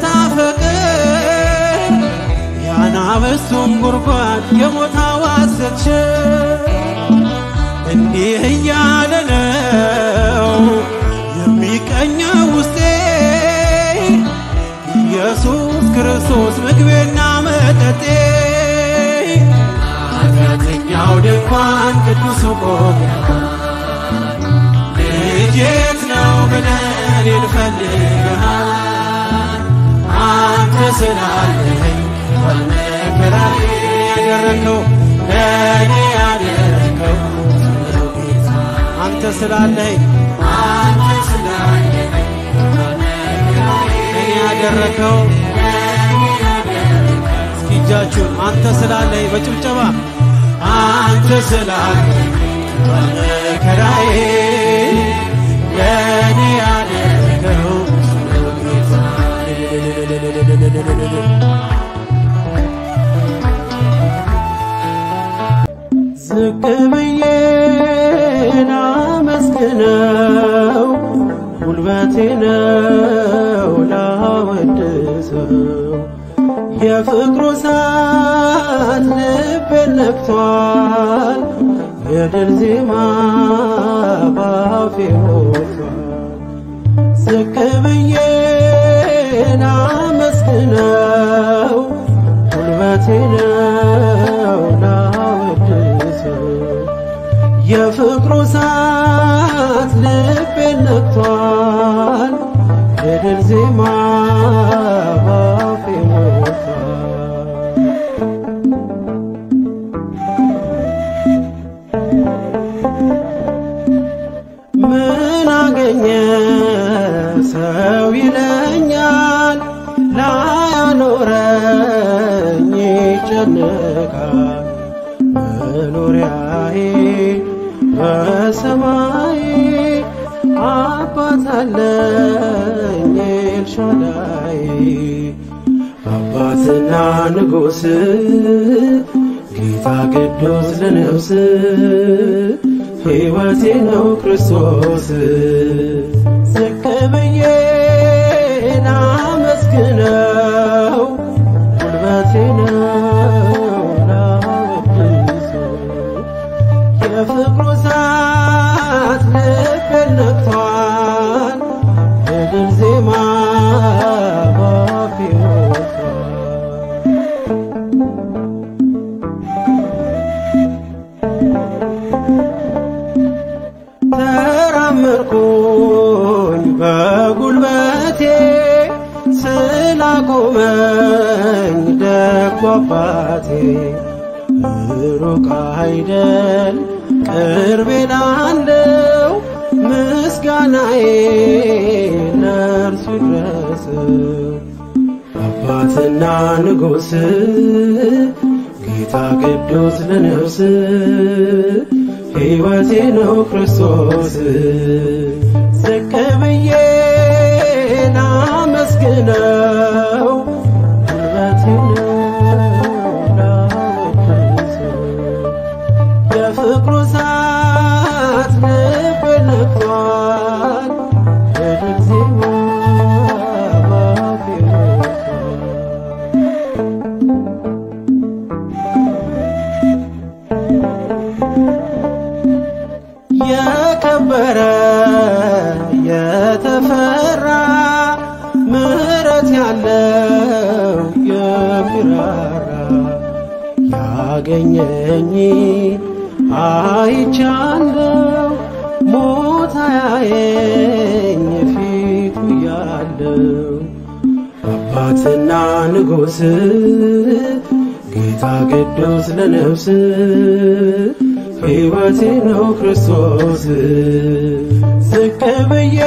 ስታፈቅር የአናብስቱን ጉድጓድ የሞት አዋጅ ስትሽር እንዲህ እያለ ነው የሚቀኘው ውስጤ ኢየሱስ ክርስቶስ ምግቤና መጠጤ ኃጢአተኛው ድንኳን ቅዱሱ ቆሞሃል ልጄ የት ነው ብለህ እኔን ፈልገሃል አንተ ስላለኝ በመከራዬ ያደረከው ለእኔ ያደረከው ነው ጌታ አንተ ስላለኝ አንተ ስላለኝ እኔ ያደረከው እስኪ እጃችሁን አንተ ስላለኝ በጭብጨባ አንተ ስላለኝ በመከራዬ ለእኔ ያደረከው ነው ጌታ ዝቅ ብዬ ላመስግነው ጉልበቴ ነው ላወድሰው የፍቅሩ እሳት ልቤን ነክቷል የድል ዜማ ባፌ ሞልቷል ዝቅ ብዬ ላመስግነው ጉልበቴ ነው ላወድሰው የፍቅሩ እሳት ልቤን ነክቷል የድል ዜማ ባፌ ሞልቷል ምን አገኘ ሰው ይለኛል ላያኖረኝ ይጨነቃል መኖሪያዬ በሰማይ አባት አለኝ ኤልሻዳይ አባትና ንጉሥ ጌታ ቅዱስ ለነፍስ ሕይወቴ ነው ክርስቶስ ዝቅ ብዬ ላመስግነው ጉልበቴ ነው ላወድሰው የፍቅሩ እሳት ልቤን ነክቷል የድል ዜማ ባፌ ወጥቷል ተራመድኩኝ በጉልበቴ ስላቆመኝ ደጉ አባቴ ሩቅ አይደል ቅርቤ ላለው ምስጋናዬ ለእርሱ ይድረሰው። አባትና ንጉሥ ጌታ ቅዱስ ለነፍስ ሕይወቴ ነው ክርስቶስ ዝቅ ብዬ ላመስግነው ጉልበቴ ነው ላወድሰው የፍቅሩ እሳት ልቤን ነክቷል የድል ዜማ ባፌ ወጥቷል የከበረ የተፈራ ምሕረት ያለው የሚራራ ያገኘኝ አይቻለው ሞት አያየኝ ፊቱ ያለው አባትና ንጉሥ ጌታ ቅዱስ ለነፍስ ሕይወቴ ነው ክርስቶስ ዝቅ ብዬ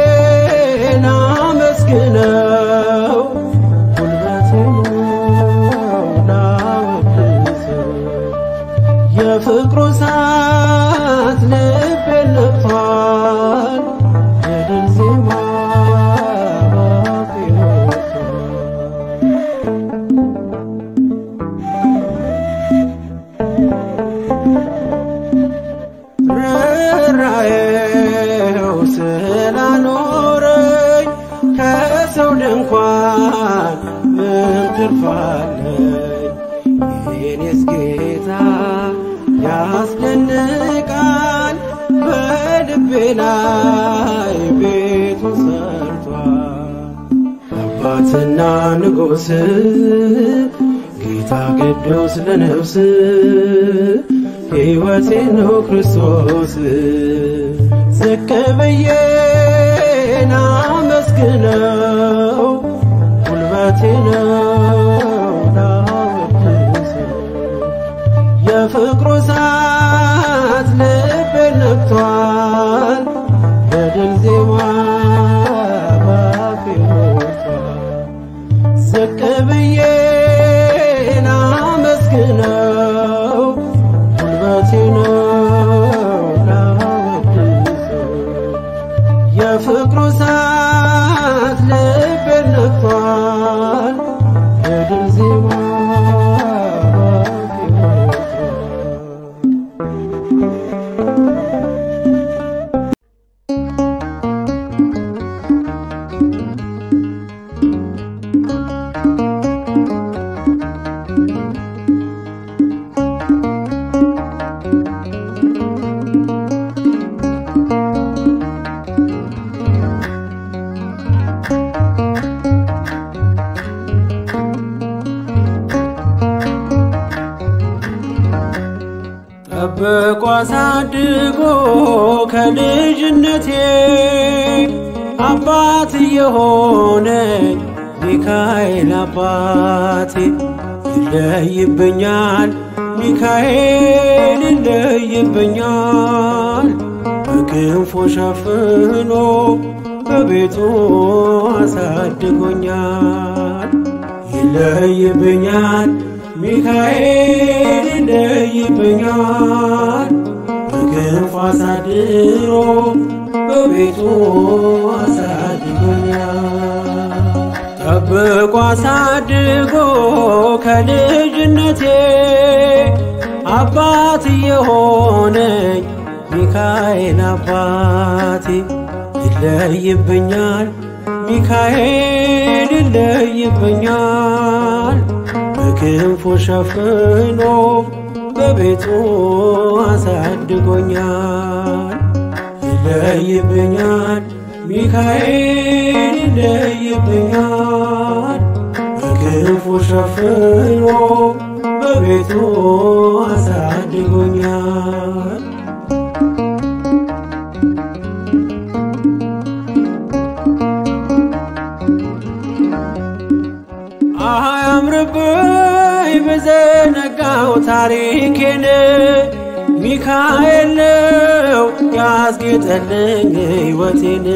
ላመስግነው ጉልበቴ ነው ላወድሰው የፍቅሩ እሳት ልቤን ነክቷል የድል ዜማ ባፌ ወጥቷል ርኅራኄው ስላኖረኝ ከሰው ድንኳን ምን ትርፋለኝ? የኔስ ጌታ ያስደንቃል፣ በልቤ ላይ ቤቱ ሰርቷል። አባትና ንጉሥ ጌታ ቅዱስ ለነፍስ ሕይወቴ ነው ክርስቶስ ዝቅ ብዬ ላመስግነው ጉልበቴ ነው ላወድሰው የፍቅሩ እሳት ልቤን ነክቷል የድል ዜማ ባፌ ወጥቷል ዝቅ ብዬ ላመስግነው ጉልበቴ ነው ላወድሰው የፍቅሩ እሳት ልቤን ነክቷል የድል ዜማ ባፌ ወጥቷል ጠብቆ አሳድጎ ከልጅነቴ አባት የሆነኝ ሚካኤል አባቴ ይለይብኛል፣ ሚካኤል ይለይብኛል። በክንፎ ሸፍኖ በቤቱ አሳድጎኛል። ይለይብኛል ሚካኤል ይለይብኛል በክንፉ አሳድሮ በቤቱ አሳድጎኛል። ጠብቆ አሳድጎ ከልጅነቴ አባት የሆነኝ ሚካኤል አባቴ ይለይብኛል ሚካኤል ይለይብኛል በክንፉ ሸፍኖ በቤቱ አሳድጎኛል ይለይብኛል ሚካኤል ይለይብኛል በክንፉ ሸፍኖ በቤቱ አሳድጎኛል አያምርብኝ በዘነጋው ታሪኬን ሚካኤል ነው ያስጌጠልኝ ሕይወቴን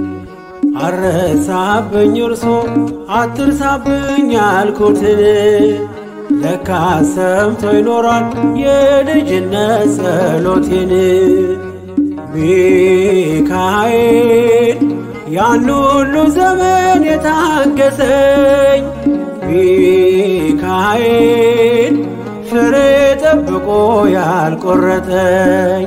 አረሳብኝ እርሶ አትርሳብኝ ያልኩትን ለካ ሰምቶ ይኖራል የልጅነት ጸሎቴን ሚካኤል ያን ሁሉ ዘመን የታገሰኝ ሚካኤል ፍሬ ጠብቆ ያልቆረጠኝ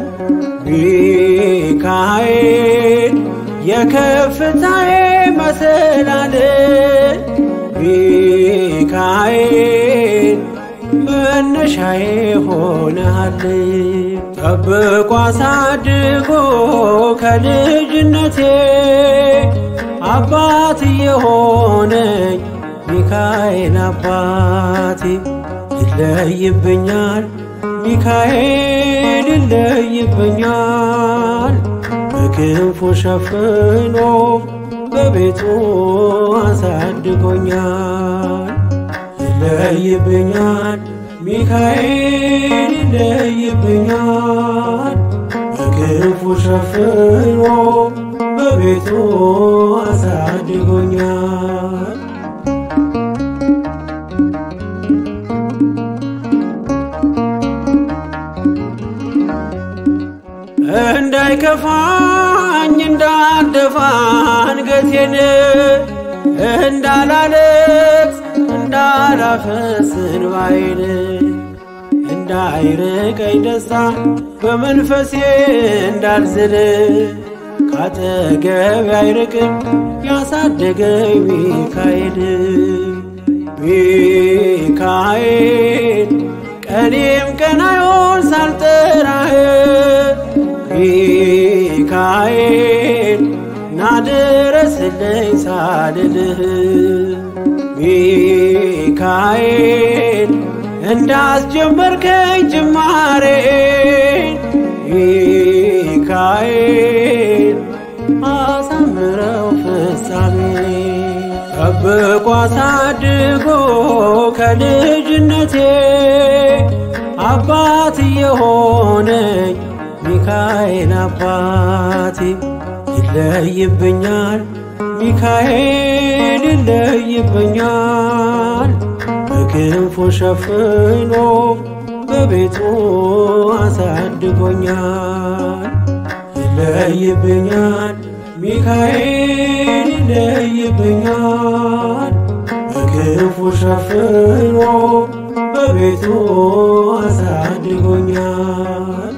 ሚካኤል የከፍታዬ መሰላል ሚካኤል መነሻዬ ሆነሃል ጠብቆ አሳድጎ ከልጅነቴ አባት የሆነኝ ሚካኤል አባቴ ይለይብኛል ሚካኤል ይለይብኛል በክንፉ ሸፍኖ በቤቱ አሳድጎኛል ይለይብኛል ሚካኤል ይለይብኛል በክንፉ ሸፍኖ በቤቱ አሳድጎኛል እንዳይከፋኝ እንዳልደፋ አንገቴን እንዳላለቅስ እንዳላፈስ እንባዬን እንዳይርቀኝ ደስታ በመንፈሴ እንዳልዝል ካጠገብ አይርቅም ያሳደገኝ ሚካኤል ሚካኤል ቀኔም ቀናዮን ሳልጠራህ ሚካኤል ናድረስልኝ ሳልልህ ሚካኤል እንዳስጀመርከኝ ጅማሬ ሚካኤል አሳምረው ፍጻሜ ጠብቆ አሳድጎ ከልጅነቴ አባት የሆነኝ ሚካኤል አባቴ ይለይብኛል ሚካኤል ይለይብኛል በክንፉ ሸፍኖ በቤቱ አሳድጎኛል ይለይብኛል ሚካኤል ይለይብኛል በክንፉ ሸፍኖ በቤቱ አሳድጎኛል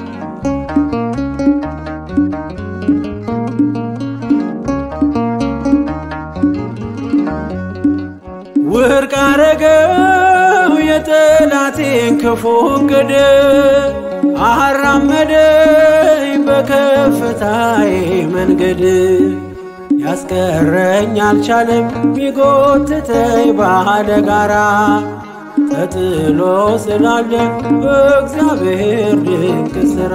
ውድቅ አረገው የጠላቴን ክፉ እቅድ አራመደኝ በከፍታዬ መንገድ ያስቀረኝ አልቻለም ቢጎትተኝ ባለ ጋራ ተጥሎ ስላለ በእግዚአብሔር ድንቅ ሥራ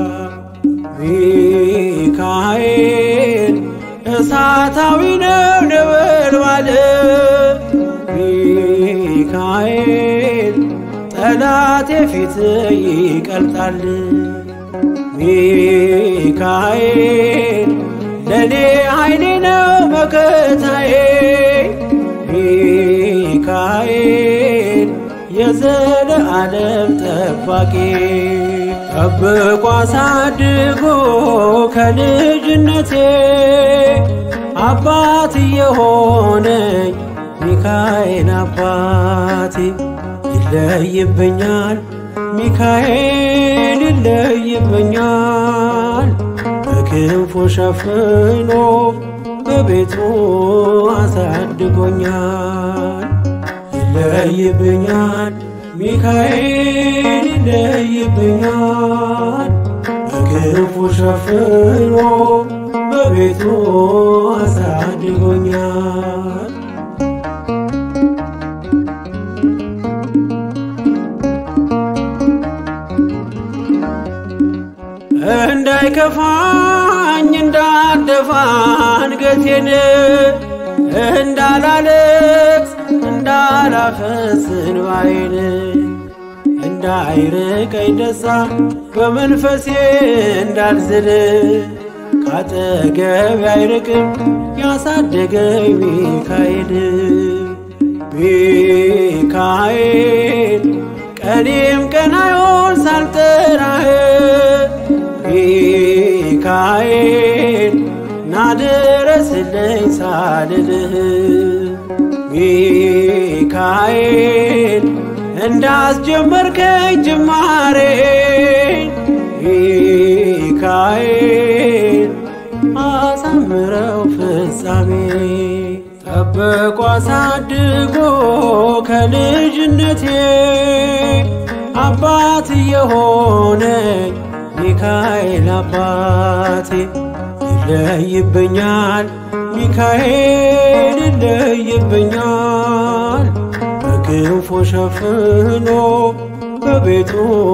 ሚካኤል እሳታዊ ነው ነበልባል ሚካኤል ጠላቴ ፊት ይቀልጣል ሚካኤል ለኔ ኃይሌ ነው መከታዬ ሚካኤል የዘለዓለም ጠባቂ ጠብቆ አሳድጎ ከልጅነቴ አባት የሆነኝ ሚካኤል አባቴ ይለይብኛል ሚካኤል ይለይብኛል በክንፉ ሸፍኖ በቤቱ አሳድጎኛል። ይለይብኛል ሚካኤል ይለይብኛል በክንፉ ሸፍኖ በቤቱ አሳድጎኛል። እንዳይከፋኝ እንዳደፋ አንገቴን እንዳላለቅስ እንዳላፈስ እንባዬን እንዳይርቀኝ ደስታ በመንፈሴ እንዳልዝል ካጠገብ አይርቅም ያሳደገኝ ሚካኤል ሚካኤል ቀኔም ቀን አይሆን ሳልጠራህ ሚካኤል ናድረስልኝ ሳልልህ ሚካኤል እንዳስጀመርከኝ ጅማሬ ሚካኤል አሳምረው ፍጻሜ ጠብቆ አሳድጎ ከልጅነቴ አባት የሆነኝ ሚካኤል አባቴ ይለይብኛል ሚካኤል ይለይብኛል በክንፉ ሸፍኖ በቤቱ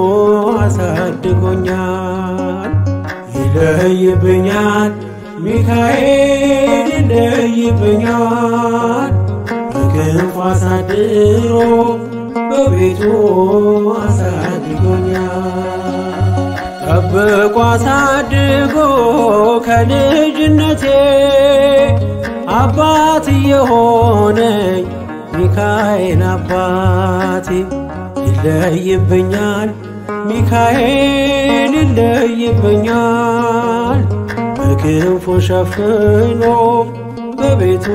አሳድጎኛል። ይለይብኛል ሚካኤል ይለይብኛል በክንፉ አሳድሮ በቤቱ አሳድጎኛል። ጠብቆ አሳድጎ ከልጅነቴ አባት የሆነኝ ሚካኤል አባቴ ይለይብኛል ሚካኤል ይለይብኛል በክንፉ ሸፍኖ በቤቱ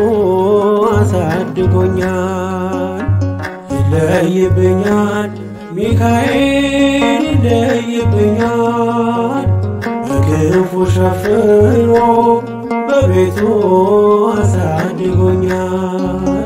አሳድጎኛል። ይለይብኛል ሚካኤል ይለይብኛል በክንፉ ሸፍኖ በቤቱ አሳድጎኛል።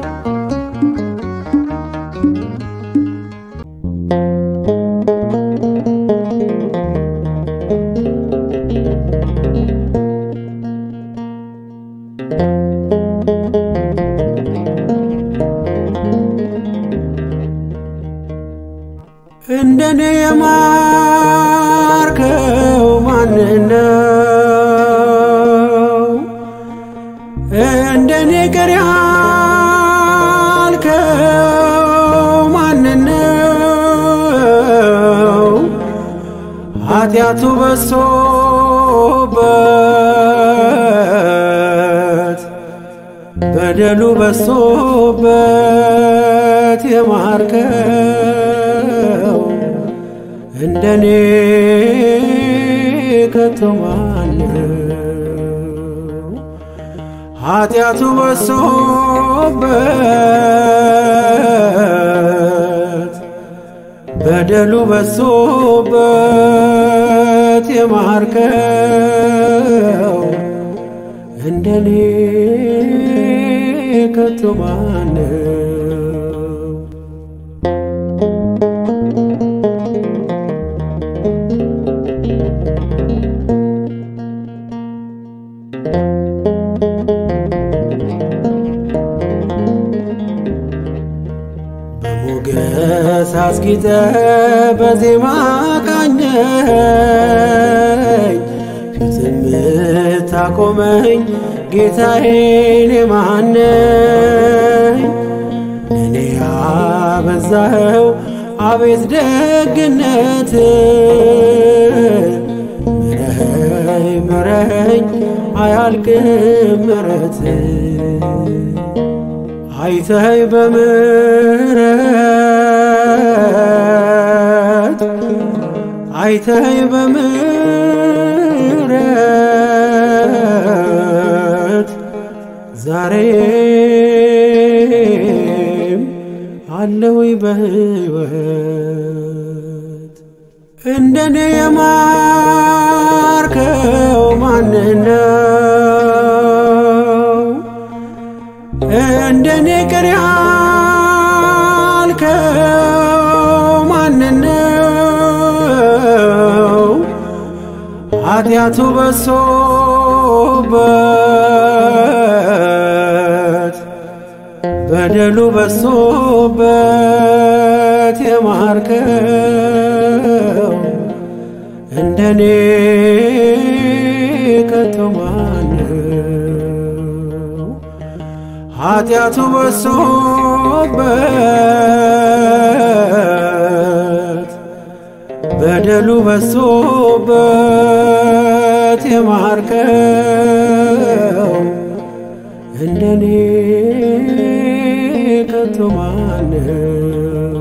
እንደኔ የማርከው ማንነው? እንደኔ ቅር ያልከው ማንነው? ኃጢአቱ በሶበት በደሉ በሶበት የማርከው እንደኔ ከቶ ማነው? ኃጢአቱ በሶበት በደሉ በሶበት የማርከው እንደኔ ከቶ ማነው? በሞገስ አስጊጠ በዜማ ቃኘኝ ፊትም ታቆመኝ ጌታዬን የማነኝ እኔ ያበዛኸው አቤት ደግነት ምረኸኝ ምረኸኝ አያልቅም ምረት አይተይ በምሕረት አይተይ በምሕረት ዛሬም አለውኝ በሕይወት እንደኔ ቅር ያልከው ማንነው? ኃጢአቱ በሶበት በደሉ በሶበት የማርከው እንደኔ ከቶ ማነው? ኃጢአቱ በሶበት በደሉ በሶበት የማርከው እንደኔ ከቶ ማነው?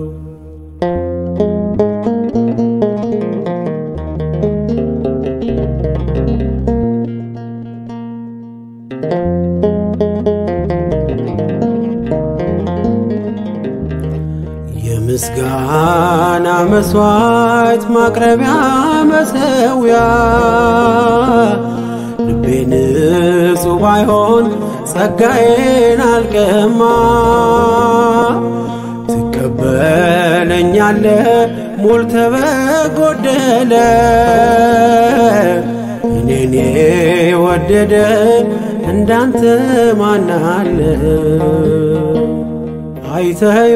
የምስጋና መስዋዕት ማቅረቢያ መሰዊያ ልቤ ንጹሕ ባይሆን ጸጋዬን አልቀማ ትቀበለኛለ ሞልተ በጎደለ እኔን የወደደ እንዳንተ ማናለ አይተይ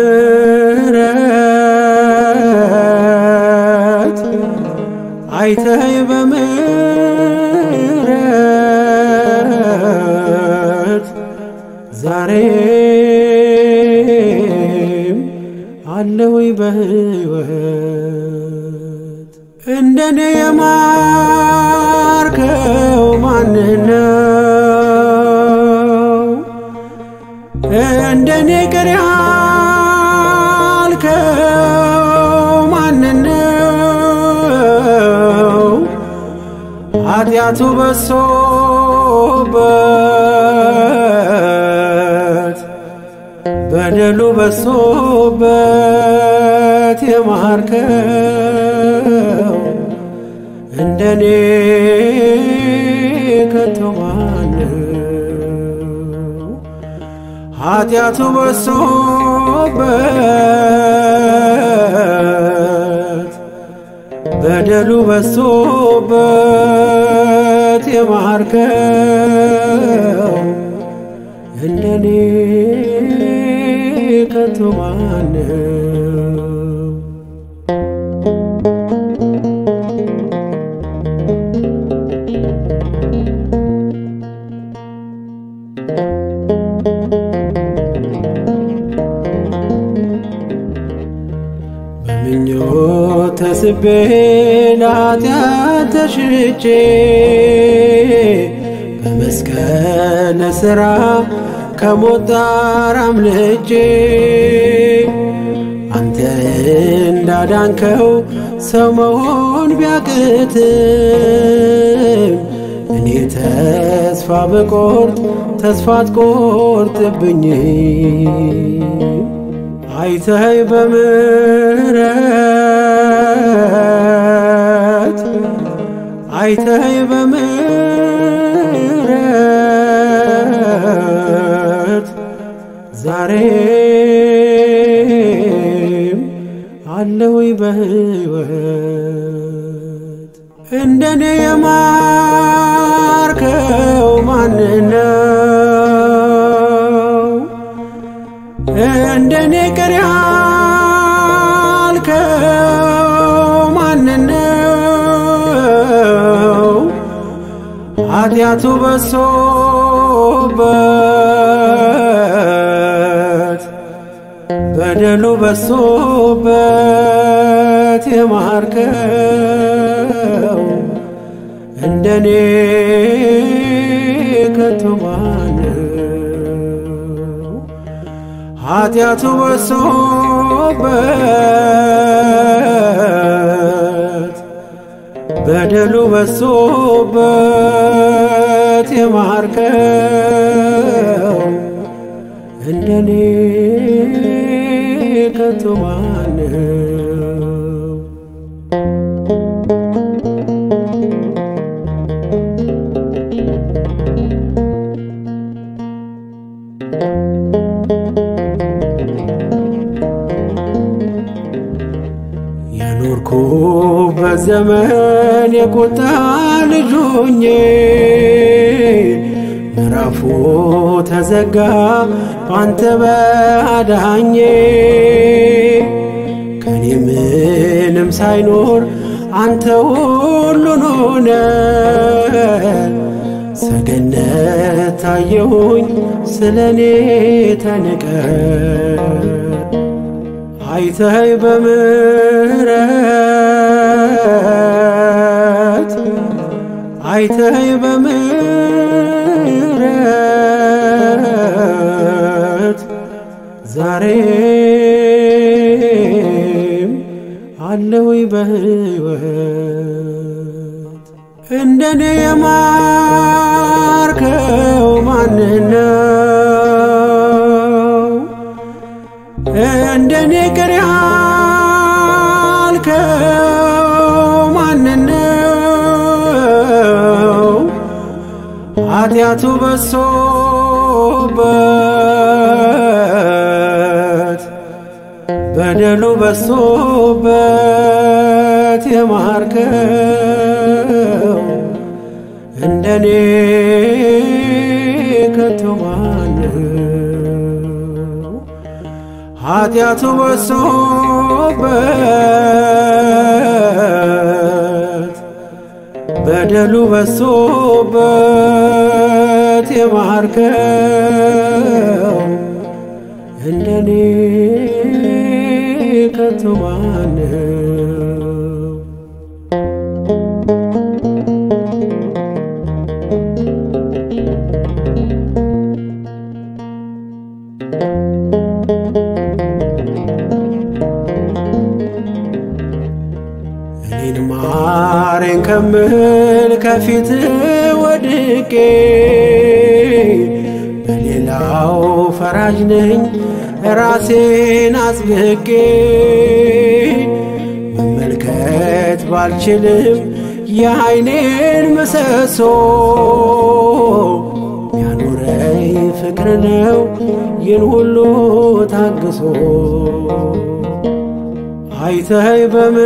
በምሕረት አይተይ በምሕረት ዛሬም አለወይ በሕይወት እንደኔ የማርከው ማንነው? እንደኔ ቅር ያልከው ማንነው? ኃጢአቱ በሶበት በደሉ በሶበት የማርከው እንደኔ ከቶ ማነው? ኃጢአቱ በሶበት በደሉ በሶበት የማርከው እንደኔ ከቶ ማነው? በምኞት ተስቤ ለኃጢአት ተሽጬ በመስቀል ሥራ ከሞት ጣር አምልጬ አንተ እንዳዳንከው ሰው መሆን ቢያቅትም እኔ ተስፋ በቆርጥ ተስፋ አትቆርጥብኝ አይተይ በምሕረት አይተይ በምሕረት ዛሬም አለወይ በሕይወት እንደኔ የማርከው ማንነው? እንደኔ ቅር ያልከው ማንነው? ኃጢአቱ በሶበት በደሉ በሶበት የማርከው እንደኔ ከቶ ማነው? ኃጢአቱ በሶበት በደሉ በሶበት የማርከው እንደኔ ከቶ ማነው? thank you ዘመን የቁጣ ልጁኜ ምዕራፉ ተዘጋ ባንተ በአዳኜ ከኔ ምንም ሳይኖር አንተ ሁሉን ሆነ ሰገነት ታየሁኝ ስለ እኔ ተንቀ አይተይ በምሕረት አይተይ በምሕረት ዛሬም አለውይ በሕይወት እንደኔ የማርከው ማንነው? እንደኔ ቅር ያልከው ማንነው? ኃጢአቱ በሶበት በደሉ በሶበት የማርከው እንደኔ ከቶ ማነው? ኃጢአቱ በሶበት በደሉ በሶበት የማርከው እንደኔ ከቶ ማነው? እኔን ማረኝ ከምል ከፊት ወድቄ በሌላው ፈራጅ ነኝ ራሴን አጽብቄ መመልከት ባልችልም የዓይኔን ምሰሶ ያኖረኝ ፍቅር ነው ይህን ሁሉ ታግሶ አይተይ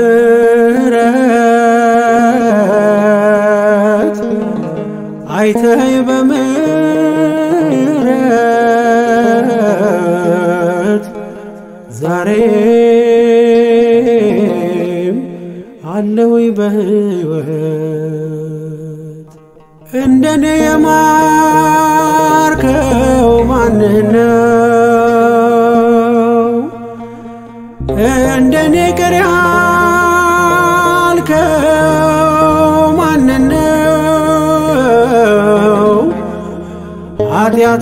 በምሕረት አይተይ በምሕረት ዛሬም አለውይ በሕይወት እንደኔ የማርከው ማንነው? እንደኔ ቅር ያልከው ማንነው? ኃጢአቱ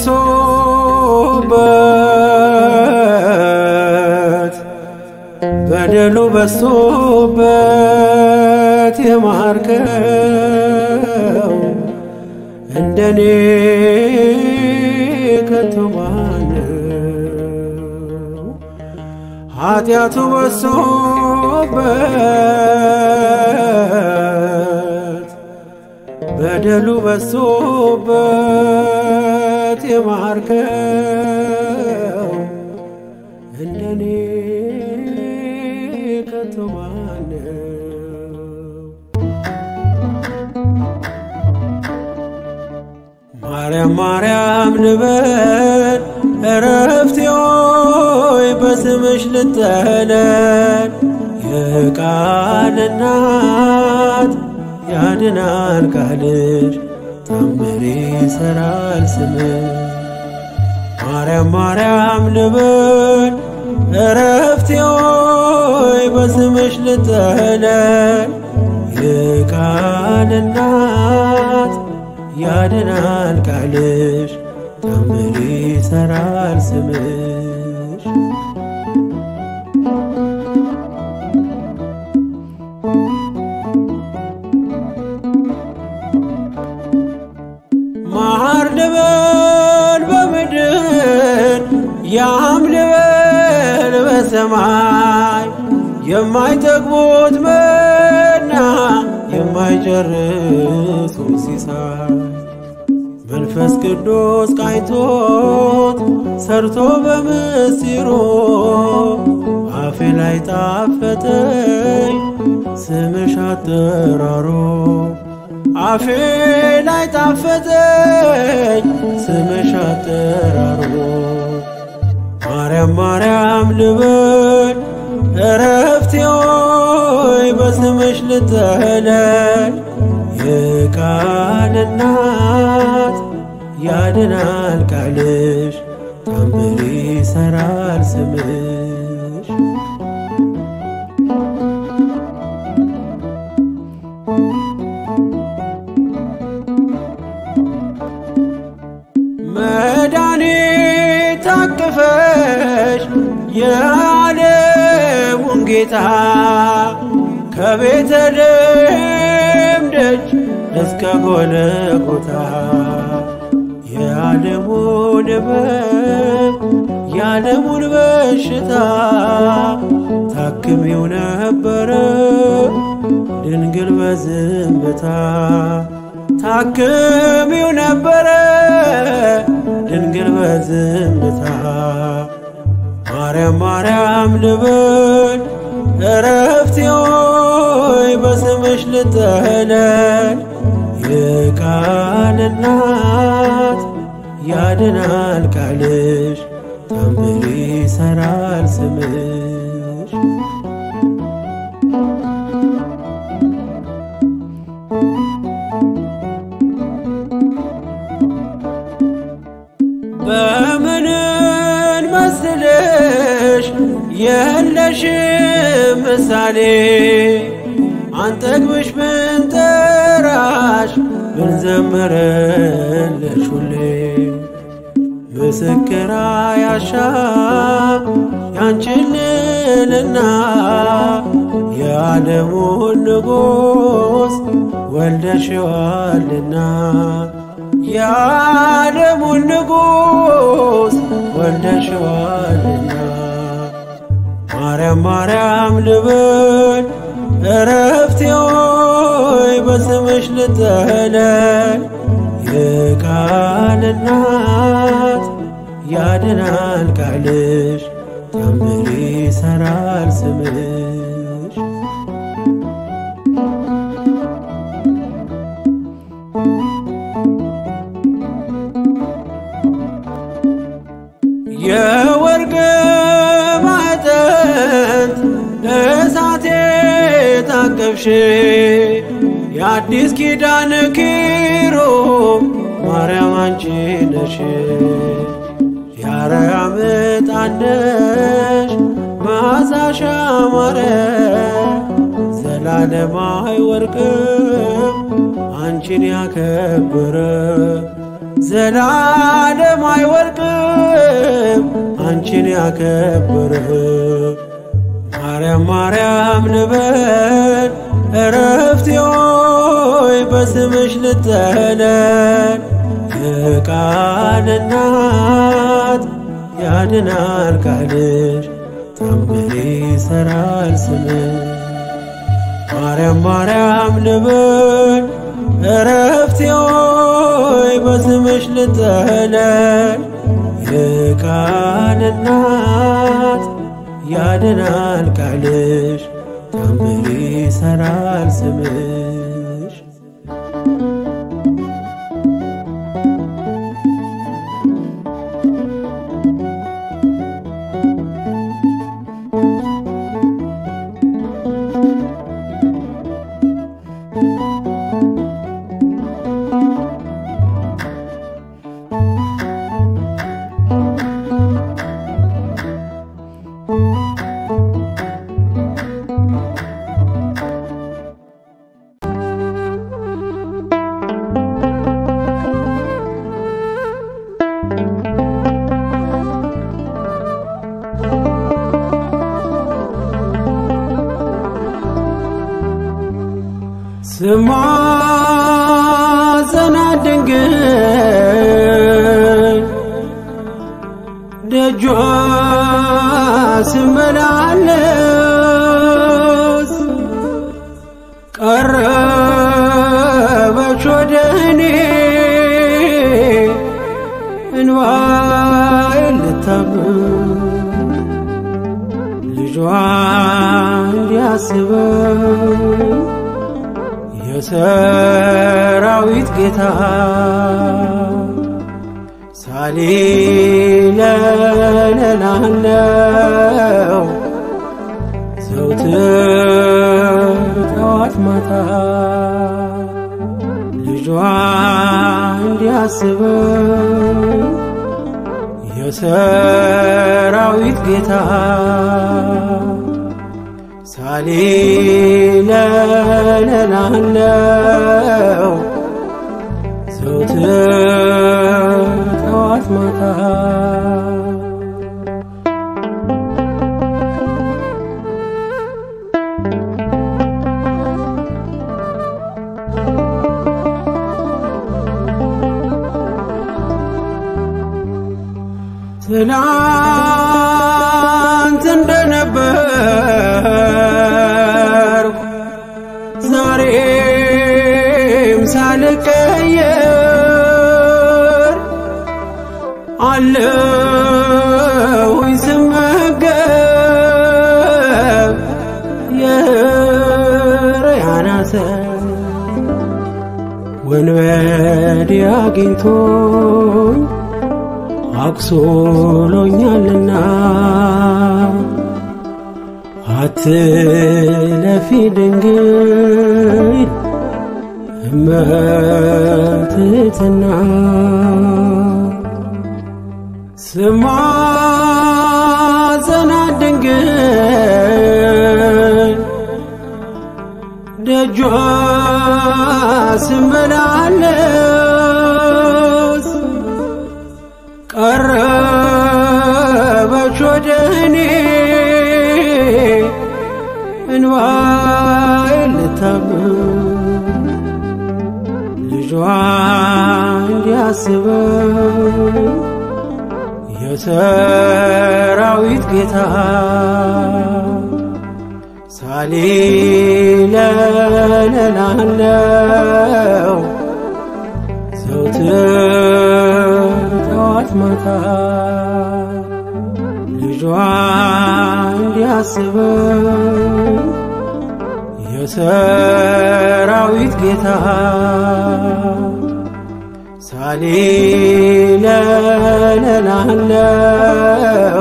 በሶበት በደሉ በሶበት የማርከው እንደኔ ከቶ ማነው? ኃጢአቱ በሶበት በደሉ በሶበት የማርከው እንደኔ ከቶ ማነው? ማርያም ማርያም ንበል እረፍቴ ሆይ በስምሽ ልጠለል የቃል እናት ያድናል ቃልሽ ታምር ይሰራል ስምሽ ማርያም ማርያም ልበል እረፍቴ ሆይ በስምሽ ልጠለል የቃል እናት ያድናል ቃልሽ ታምር ይሰራል ስምሽ ማር ልበል በምድር ያም ልበል በሰማይ የማይጠግቡት መና የማይጨርሱ ሲሳይ መንፈስ መንፈስ ቅዱስ ቃኝቶት ሰርቶ በምስጢሩ አፌ ላይ ጣፈጠኝ ስምሽ አጠራሮ አፌ ላይ ጣፈጠኝ ስምሽ አጠራሮ ማርያም ማርያም ልበል እረፍቴ ሆይ በስምሽ ልጠለል የቃል እናት ያድናል ቃልሽ ታምር ይሰራል ስምሽ መድኃኒት ታቅፈሽ የዓለሙን ጌታ ከቤተልሔም ደጅ እስከ ጎልጎታ የዓለሙን ሕመም የዓለሙን በሽታ ታክሚው ነበረ ድንግል በዝምታ ታክሚው ነበረ ድንግል በዝምታ ማርያም ማርያም ልበል እረፍቴ ሆይ በስምሽ ልጠለል የቃል እናት ያድናል ቃልሽ ታምር ይሰራል ስምሽ በምንን መስልሽ የለሽ ምሳሌ አንጠግብሽ ብንጠራሽ ብንዘምርልሽ ሁሌ ምስክር አያሻም ያንቺን ልዕልና የዓለሙን ንጉሥ ወልደሽዋልና የዓለሙን ንጉሥ ወልደሽዋልና ማርያም ማርያም ልበል እረፍቴ ሆይ በስምሽ ልጠለል የቃል እናት ያድናል ቃልሽ ታምር ይሰራል ስምሽ የወርቅ ማዕጠንት እሳቴ ታቀፍሽ የአዲስ ኪዳን ኪሩብ ማርያም አንቺ ነሽ የአርያም ዕጣን ነሽ መዓዛሽ ያማረ ዘላለም አይወርቅም አንቺን ያከበረ ዘላለም አይወርቅም አንቺን ያከበረ ማርያም ማርያም ልበል እረፍቴ ሆይ በስምሽ ልጠለል የቃል እናት ያድናል ቃልሽ ታምር ይሰራል ስምሽ ማርያም ማርያም ልበል እረፍቴ ሆይ በስምሽ ልጠለል የቃል እናት ያድናል ቃልሽ ታምር ይሰራል ስምሽ ስማጸናት ድንግል ደጇ ስመላለስ ቀረበች ወደ እኔ ልጇ እንዲያስበኝ የሰራዊት ጌታ ሳሊለለላለው ዘውትር ጠዋት ማታ ልጇ እንዲያስበኝ የሰራዊት ጌታ ሳሊለለላለው ዘውትር ጠዋት ማታ ትላንት እንደነበርኩ ዛሬም ሳልቀየር አለሁኝ ስመገብ የሕርያን አሰር ወንበዴ አግኝቶኝ አቁስሎኛልና አትለፊ ድንግል እመትትና ስማጸናት ድንግል ደጇ ስመላለስ ቀረበች ወደ እኔ እንባዬን ልታብብ ልጇ እንዲያስበኝ የሰራዊት ጌታ ሳሊለለላለው ዘውትር ጠዋት ማታ ልጇ እንዲያስበኝ የሰራዊት ጌታ ሳሊለለላለው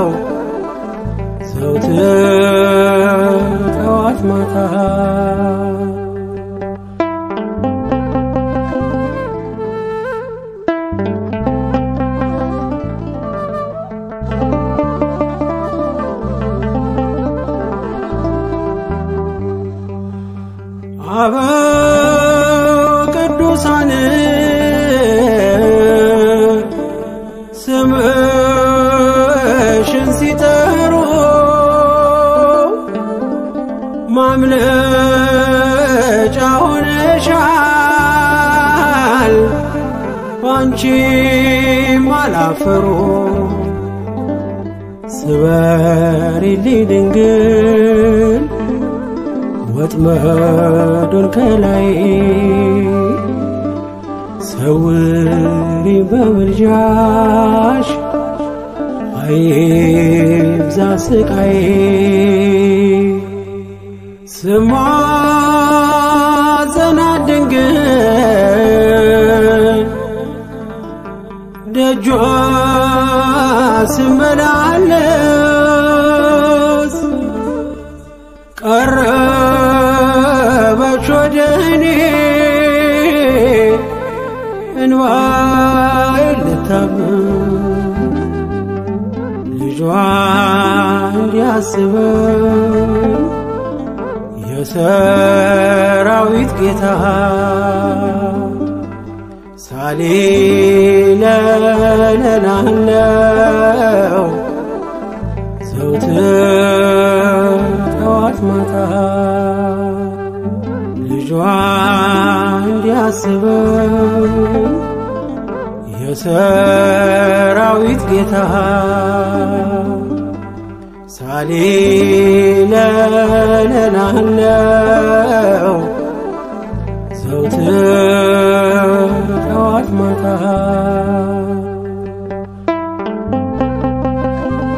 ዘውትር ጠዋት ማታ አበው ቅዱሳን ስምሽን ሲጠሩ ማምለጫ ሆነሻል ባንቺም አላፈሩ ስበሪልኝ ድንግል ወጥመዱን ከላይ ሰውሪ በምልጃሽ አይብዛ ስቃይ ስማጸናት ድንግል ደጇ ስመላለስ ቀረበች ወደ እኔ እንባዬን ልታብብ ልጇ እንዲያስበኝ የሰራዊት ጌታ ሳሊለለላለው ዘውትር ጠዋት ማታ ልጇ እንዲያስበኝ የሰራዊት ጌታ ሳሊለለላለው ዘውትር ጠዋት ማታ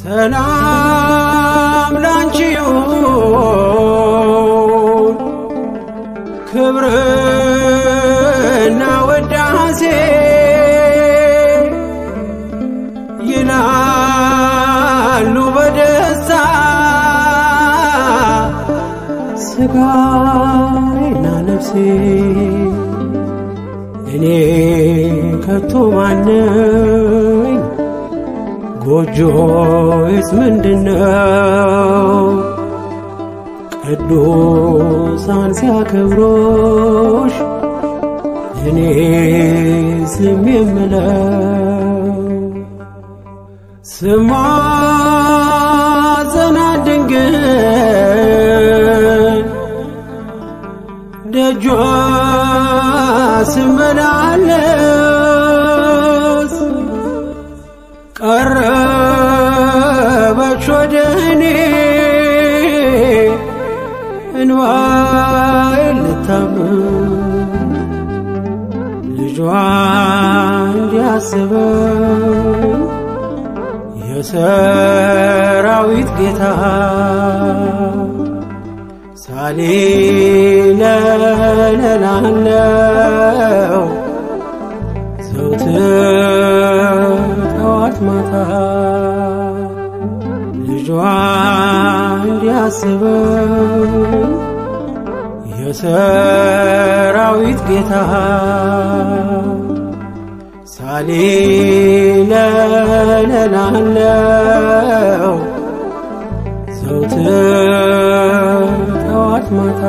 ሰላም ላንቺ ይሁን ክብርና ወዳሴ ይላሉ በደስታ ስጋዬና ነፍሴ እኔ ከቶ ማነኝ ጎጆዬስ ምንድነው ቅዱሳን ሲያከብሮሽ እኔ ዝም የምለው ስማጸና ድንግል ደጇ ስመላለስ ቀረበች ወደ እኔ እንባዬን ልታምር ልጇ እንዲያስበኝ የሰራዊት ጌታ ሳሌለላለው ዘውትር ጠዋት ማታ ልጇ እንዲያስበኝ የሰራዊት ጌታ ሳሌለላለው ዘውትር ጠዋት ማታ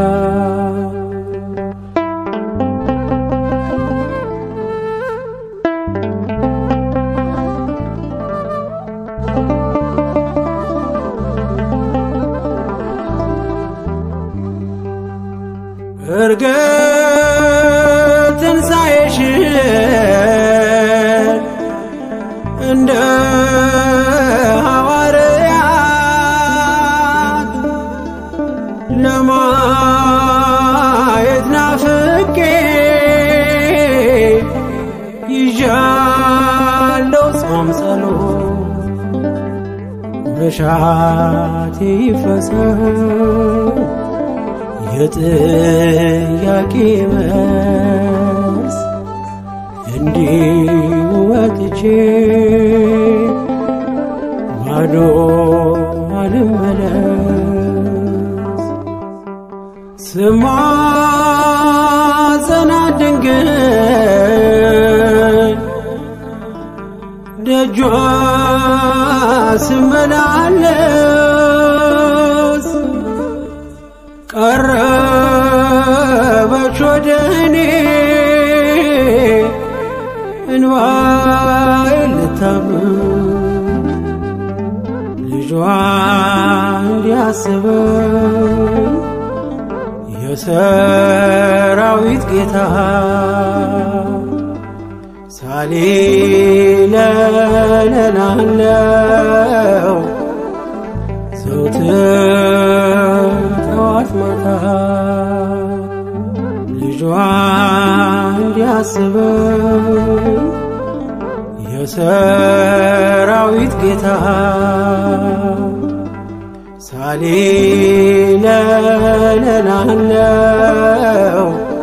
እርግጥ ትንሣኤሽን እንደ ሐዋርያት ለማየት ናፍቄ ይዣለው ጾም ጸሎት መሻቴ ይፈጸም የጥያቄ መልስ እንዲሁ ወጥቼ ባዶ አልመለስ ስማጸና ድንግል ደጇ ስመላለስ ቀረበች ወደ እኔ እንባዬን ልታምር ልጇ እንዲያስበኝ የሰራዊት ጌታ ሳሌለላለው ዘውትር ጠዋት ማታ ልጇ እንዲያስበኝ የሰራዊት ጌታ ሳሌለላለው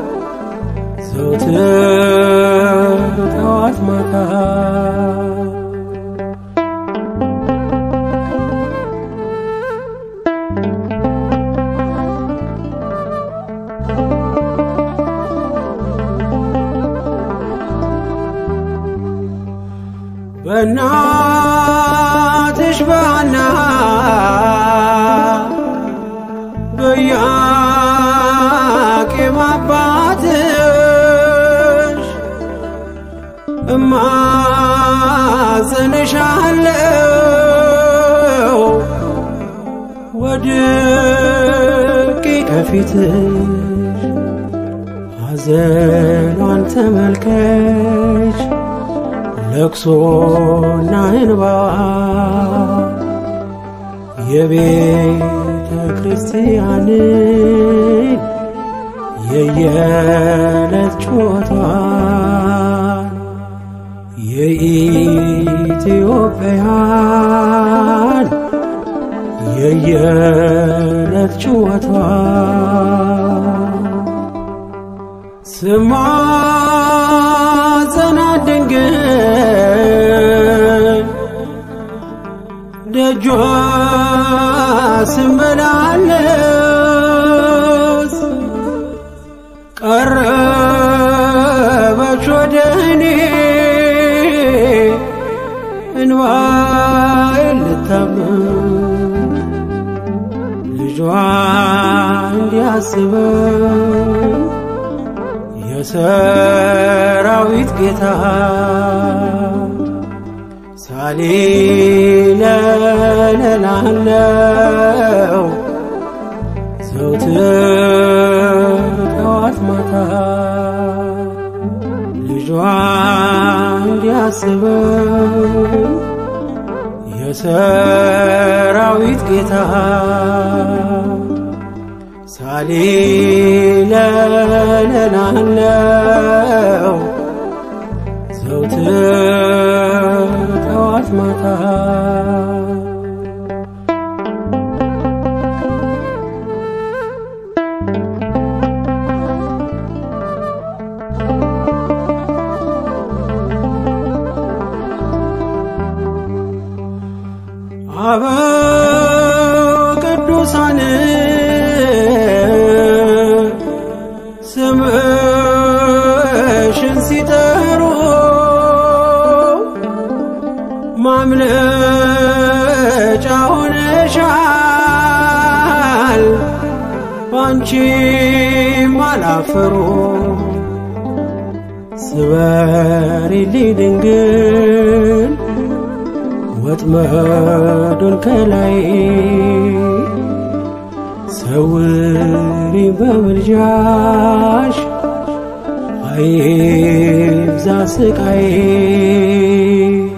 ዘውትር ጠዋት ማታ በእናትሽ ባና በኢያቄም አባትሽ እማጸንሻለው ወድቄ ከፊትሽ ሐዘኗን ተመልከች ለቅሶና እንባ የቤተ ክርስቲያንን የየዕለት ጩኸቷን የኢትዮጵያን የየዕለት ጭወቷ ስማጸናት ድንግል ደጇ ስመላለስ ቀረበች ወደ እኔ እንባዬን ልታብብ ልጇ እንዲያስበኝ የሰራዊት ጌታ ሳሌለላለው ዘውትር ጠዋት ማታ ልጇ እንዲያስበኝ የሰራዊት ጌታ ሳሌለላለው ዘውትር ጠዋት ማታ አበው ቅዱሳን ስምሽን ሲጠሩ ማምለጫ ሆነሻል ባንቺም አላፈሩ ስበሪልኝ ድንግል ወጥመዱን ከላይ ሰውሪ በምልጃሽ አይብዛ ስቃይ